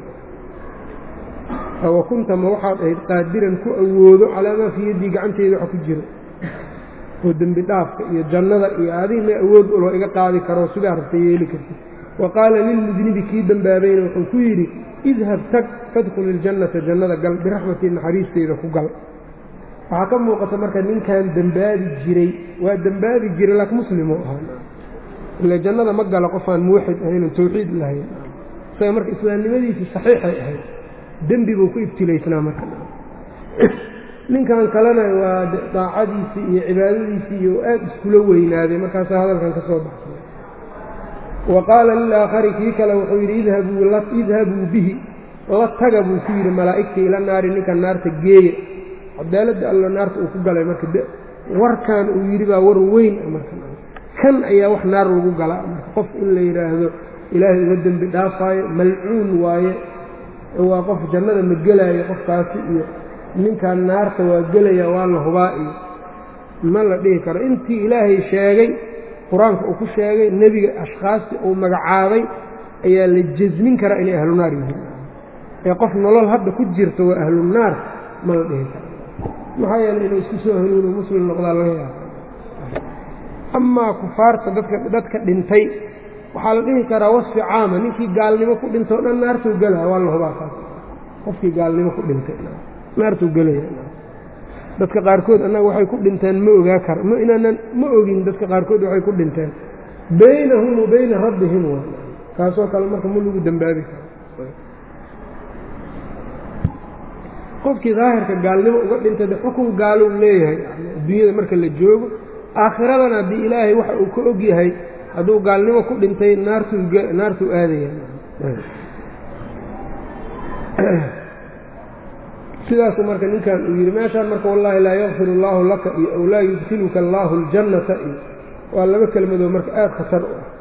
aw kunta ma waxaad ahayd qaadiran ku awoodo calaa maa fii yaddii gacantayda waxa ku jira oo dembi dhaafka iyo jannada iyo adiga ma awood uloo iga qaadi karoo sidaa rabta yeeli kartid wa qaala lilmudnibi kii dembaabayna wuxuu ku yidhi idhab tag fadkhul iljannata jannada gal biraxmatii naxariisteyda ku gal waxaa ka muuqata marka ninkan dembaabi jiray waa dembaabi jiray laakiin muslimu ahaa ila jannada ma gala qofaan muwaxid ahaynan tawxiid lahayn isaga marka islaamnimadiisii saxiixay ahayd dembi buu ku ibtilaysnaa marka ninkan kalena waa daacadiisii iyo cibaadadiisii iyo aad iskula weynaaday markaasaa hadalkan ka soo baxsay wa qaala lilaakhari kii kale wuxuu yidhi idhabuu bihi la taga buu ku yidhi malaa'igta ila naari ninkan naarta geeya cadaaladda allo naarta uu ku galay marka warkan uu yidhi baa war weyn marka kan ayaa wax naar lagu galaa marka qof in la yidhaahdo ilaahay uga dembi dhaafaayo malcuun waaye waa qof jannada ma gelaayo qofkaasi iyo ninkan naarta waa gelaya waa la hubaa iyo ma la dhihi karo intii ilaahay sheegay qur-aanka uu ku sheegay nebiga ashkhaastii uu magacaabay ayaa la jasmin karaa inay ahlu naar yihiin ee qof nolol hadda ku jirto waa ahlu naar ma la dhihi karo maxaa yeeley inuu isku soo hanuuno muslim noqdaa laga yaaba amaa kufaarta dadka dadka dhintay waxaa la dhihi karaa wasfi caama ninkii gaalnimo ku dhintay o dhan naartuu gelaya waa la hubaa kaas qofkii gaalnimo ku dhintay naartuu gelaya dadka qaarkood annaga waxay ku dhinteen ma ogaa kara ma inaanan ma ogin dadka qaarkood waxay ku dhinteen baynahum wa bayna rabbihim waa kaasoo kale marka ma lagu dembaabi karo qofkii daahirka gaalnimo uga dhintay de xukun gaalou leeyahay adduunyada marka la joogo aakhiradana haddii ilaahay waxa uu ka og yahay hadduu gaalnimo ku dhintay naartuu naartuu aadaya sidaasu marka ninkan uu yidhi meeshaan marka wallaahi laa yakfir allaahu laka iyo ow laa yudkiluka allaahu aljannata iyo waa laba kelmadoo marka aada khatar u ah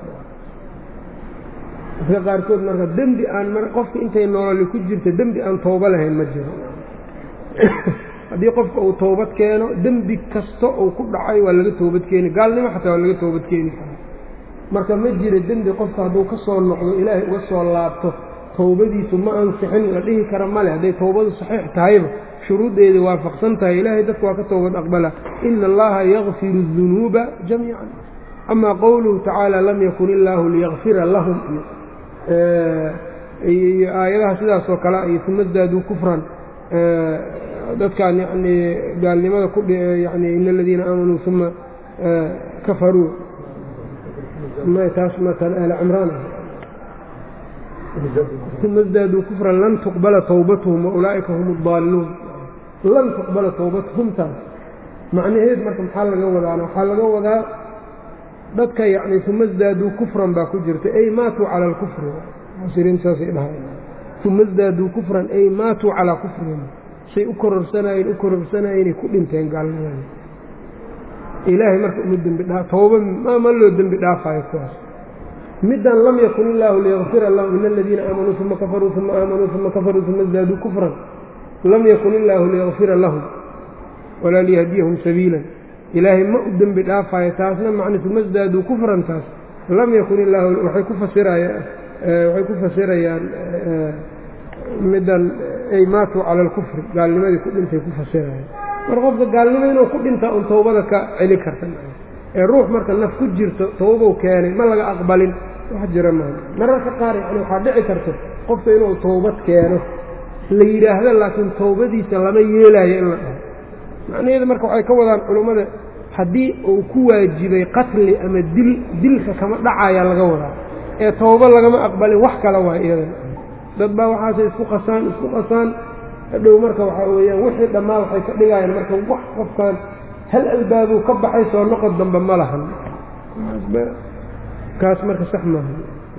dadka qaarkood marka dembi aan qofka intay nololi ku jirta dembi aan toobo lahayn ma jiro haddii qofka uu toobad keeno dembi kasta uu ku dhacay waa laga toobad keeni gaalnimo xataa waa laga toobad keeni karaa marka ma jira dembi qofka hadduu ka soo noqdo ilaahay uga soo laabto towbadiisu ma ansixin la dhihi kara male hadday towbadu saxiix tahayba shuruuddeeda waafaqsan tahay ilaahay dadka waa ka towbad aqbala ina allaha yakfiru dunuuba jamiican amaa qowluhu tacaala lam yakun illaahu liyakfira lahum iyo aayadaha sidaasoo kale iyo sumasdaaduu kufran dadkaan yanii gaalnimada ku yani ina aladiina aamanuu uma kafaruu taas maala aala cimraan uma sdaaduu kufran lan tuqbala towbatuhum waulaa'ika hum اdaalluun lan tuqbala towbatuhum taas macnaheed marka maxaa laga wadaana waxaa laga wadaa dadka yani uma sdaaduu kufran baa ku jirta ay maatuu cala alkufri muasiriin saasay dhahay uma sdaaduu kufran ay maatuu calaa kufrihim say u kororsanayeen u kororsanayeenay ku dhinteen gaalnimada ilaahay marka uma dembi dhaa tooba ma loo dembi dhaafayo kuwaas middan lam yakun illaahu liyakfira lahum ina aladiina aamanuu uma kafaruu uma aamanuu uma kafaruu uma sdaaduu kufran lam yakun illaahu liyakfira lahum walaa liyahdiyahum sabiilan ilaahay ma u dembi dhaafayo taasna macna uma sdaaduu kufran taas lam yakun illaahu waxay ku fasirayaan waxay ku fasirayaan middan ay maatuu cala alkufri gaalnimadii ku dhintay ku fasirayaan mar qofka gaalnimo inuu ku dhintaa un towbada ka celi karta ee ruux marka naf ku jirto towbow keenay ma laga aqbalin wax jira maaha mararka qaar yani waxaa dhici karta qofka inuu towbad keeno la yidhaahdo laakiin towbadiisa lama yeelaayo in la dhaho macnaheedu marka waxay ka wadaan culummada haddii uu ku waajibay qatli ama dil dilka kama dhacayaa laga wadaa ee towbo lagama aqbalin wax kale waa iyadan dad baa waxaasay isku qasaan isku qasaan hadhow marka waxaa weeyaan wixii dhammaa waxay ka dhigayaan marka wax qofkan hal albaabuu ka baxay soo noqod dambe ma lahan kaas marka sax maaha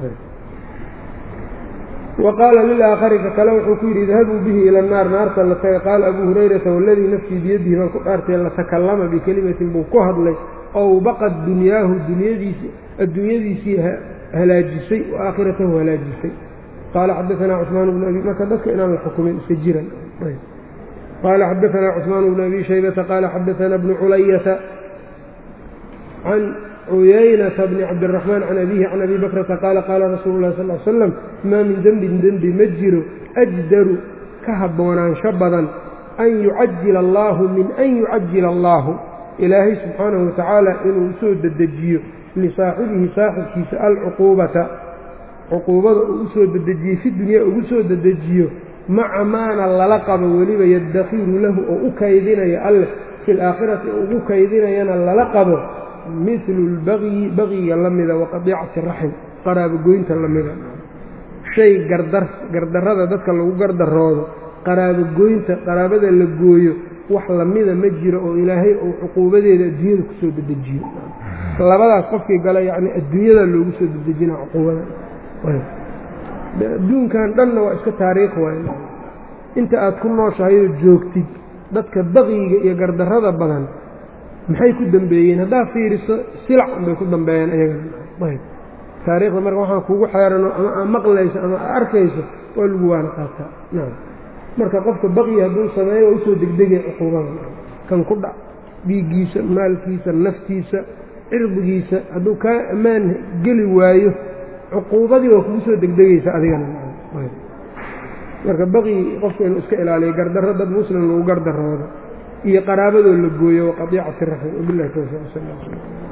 wa qaala lilaakari ka kale wuxuu ku yidhi idhabuu bihi ila annaar naarta la taga qaala abuu hurayrata waladii nafsii biyadihi baan ku dhaartay latakallama bikelimatin buu ku hadlay ow baqad dunyaahu dunyadiisi adduunyadiisii halaajisay wa aakhiratahu halaajisay qaala xadaanaa cusmaan bnu abi marka dadka inaan la xukumin iska jiran qaala xadaanaa cusmaan bnu abi shaybata qaala xadaanaa bnu culayata can cuyaynata bni cabdiraxmaan can abiihi can abi bakrata qaala qaala rasuulu llahi sal l slam maa min dembin dembi ma jiro ajdaru ka haboonaansho badan an yucajila allaahu min an yucajila allaahu ilaahay subxaanahu watacaala inuu usoo dedejiyo lisaaxibihi saaxibkiisa alcuquubata cuquubada uu usoo dedejiyo fi dunyaa ugu soo dedejiyo maca maana lala qabo weliba yaddakiru lahu oo u kaydinayo alleh fi laakhirati oo ugu kaydinayana lala qabo midlu lbagyi bagyiga la mida waqadiicati raxim qaraabogoynta la mida shay gardar gardarrada dadka lagu gardaroodo qaraabogoynta qaraabada la gooyo wax lamida ma jiro oo ilaahay uu cuquubadeeda adduunyada kusoo dedejiyo labadaas qofkii gala yacni adduunyada loogu soo dedejina cuquubada adduunkan dhanna waa iska taariikh waay inta aad ku nooshahayoo joogtid dadka baqiyiga iyo gardarrada badan maxay ku dambeeyeen haddaad fiiriso silac bay ku dambeeyeen ayagana taariikhda marka waxaan kugu xeerano ama aa maqlayso ama aa arkayso waa lagu waana qaataa nacam marka qofka baqyi hadduu sameeyo waa usoo degdegay cuquubada kan ku dhac dhiiggiisa maalkiisa naftiisa cirdigiisa hadduu kaa ammaan geli waayo cuquubadii waa kugu soo degdegaysa adigana marka baqyi qofka inuu iska ilaaliyo gardarro dad muslim lagu gardaroodo iyo qaraabadoo la gooyo waqadiicati raxim wabilahi towfiiq sal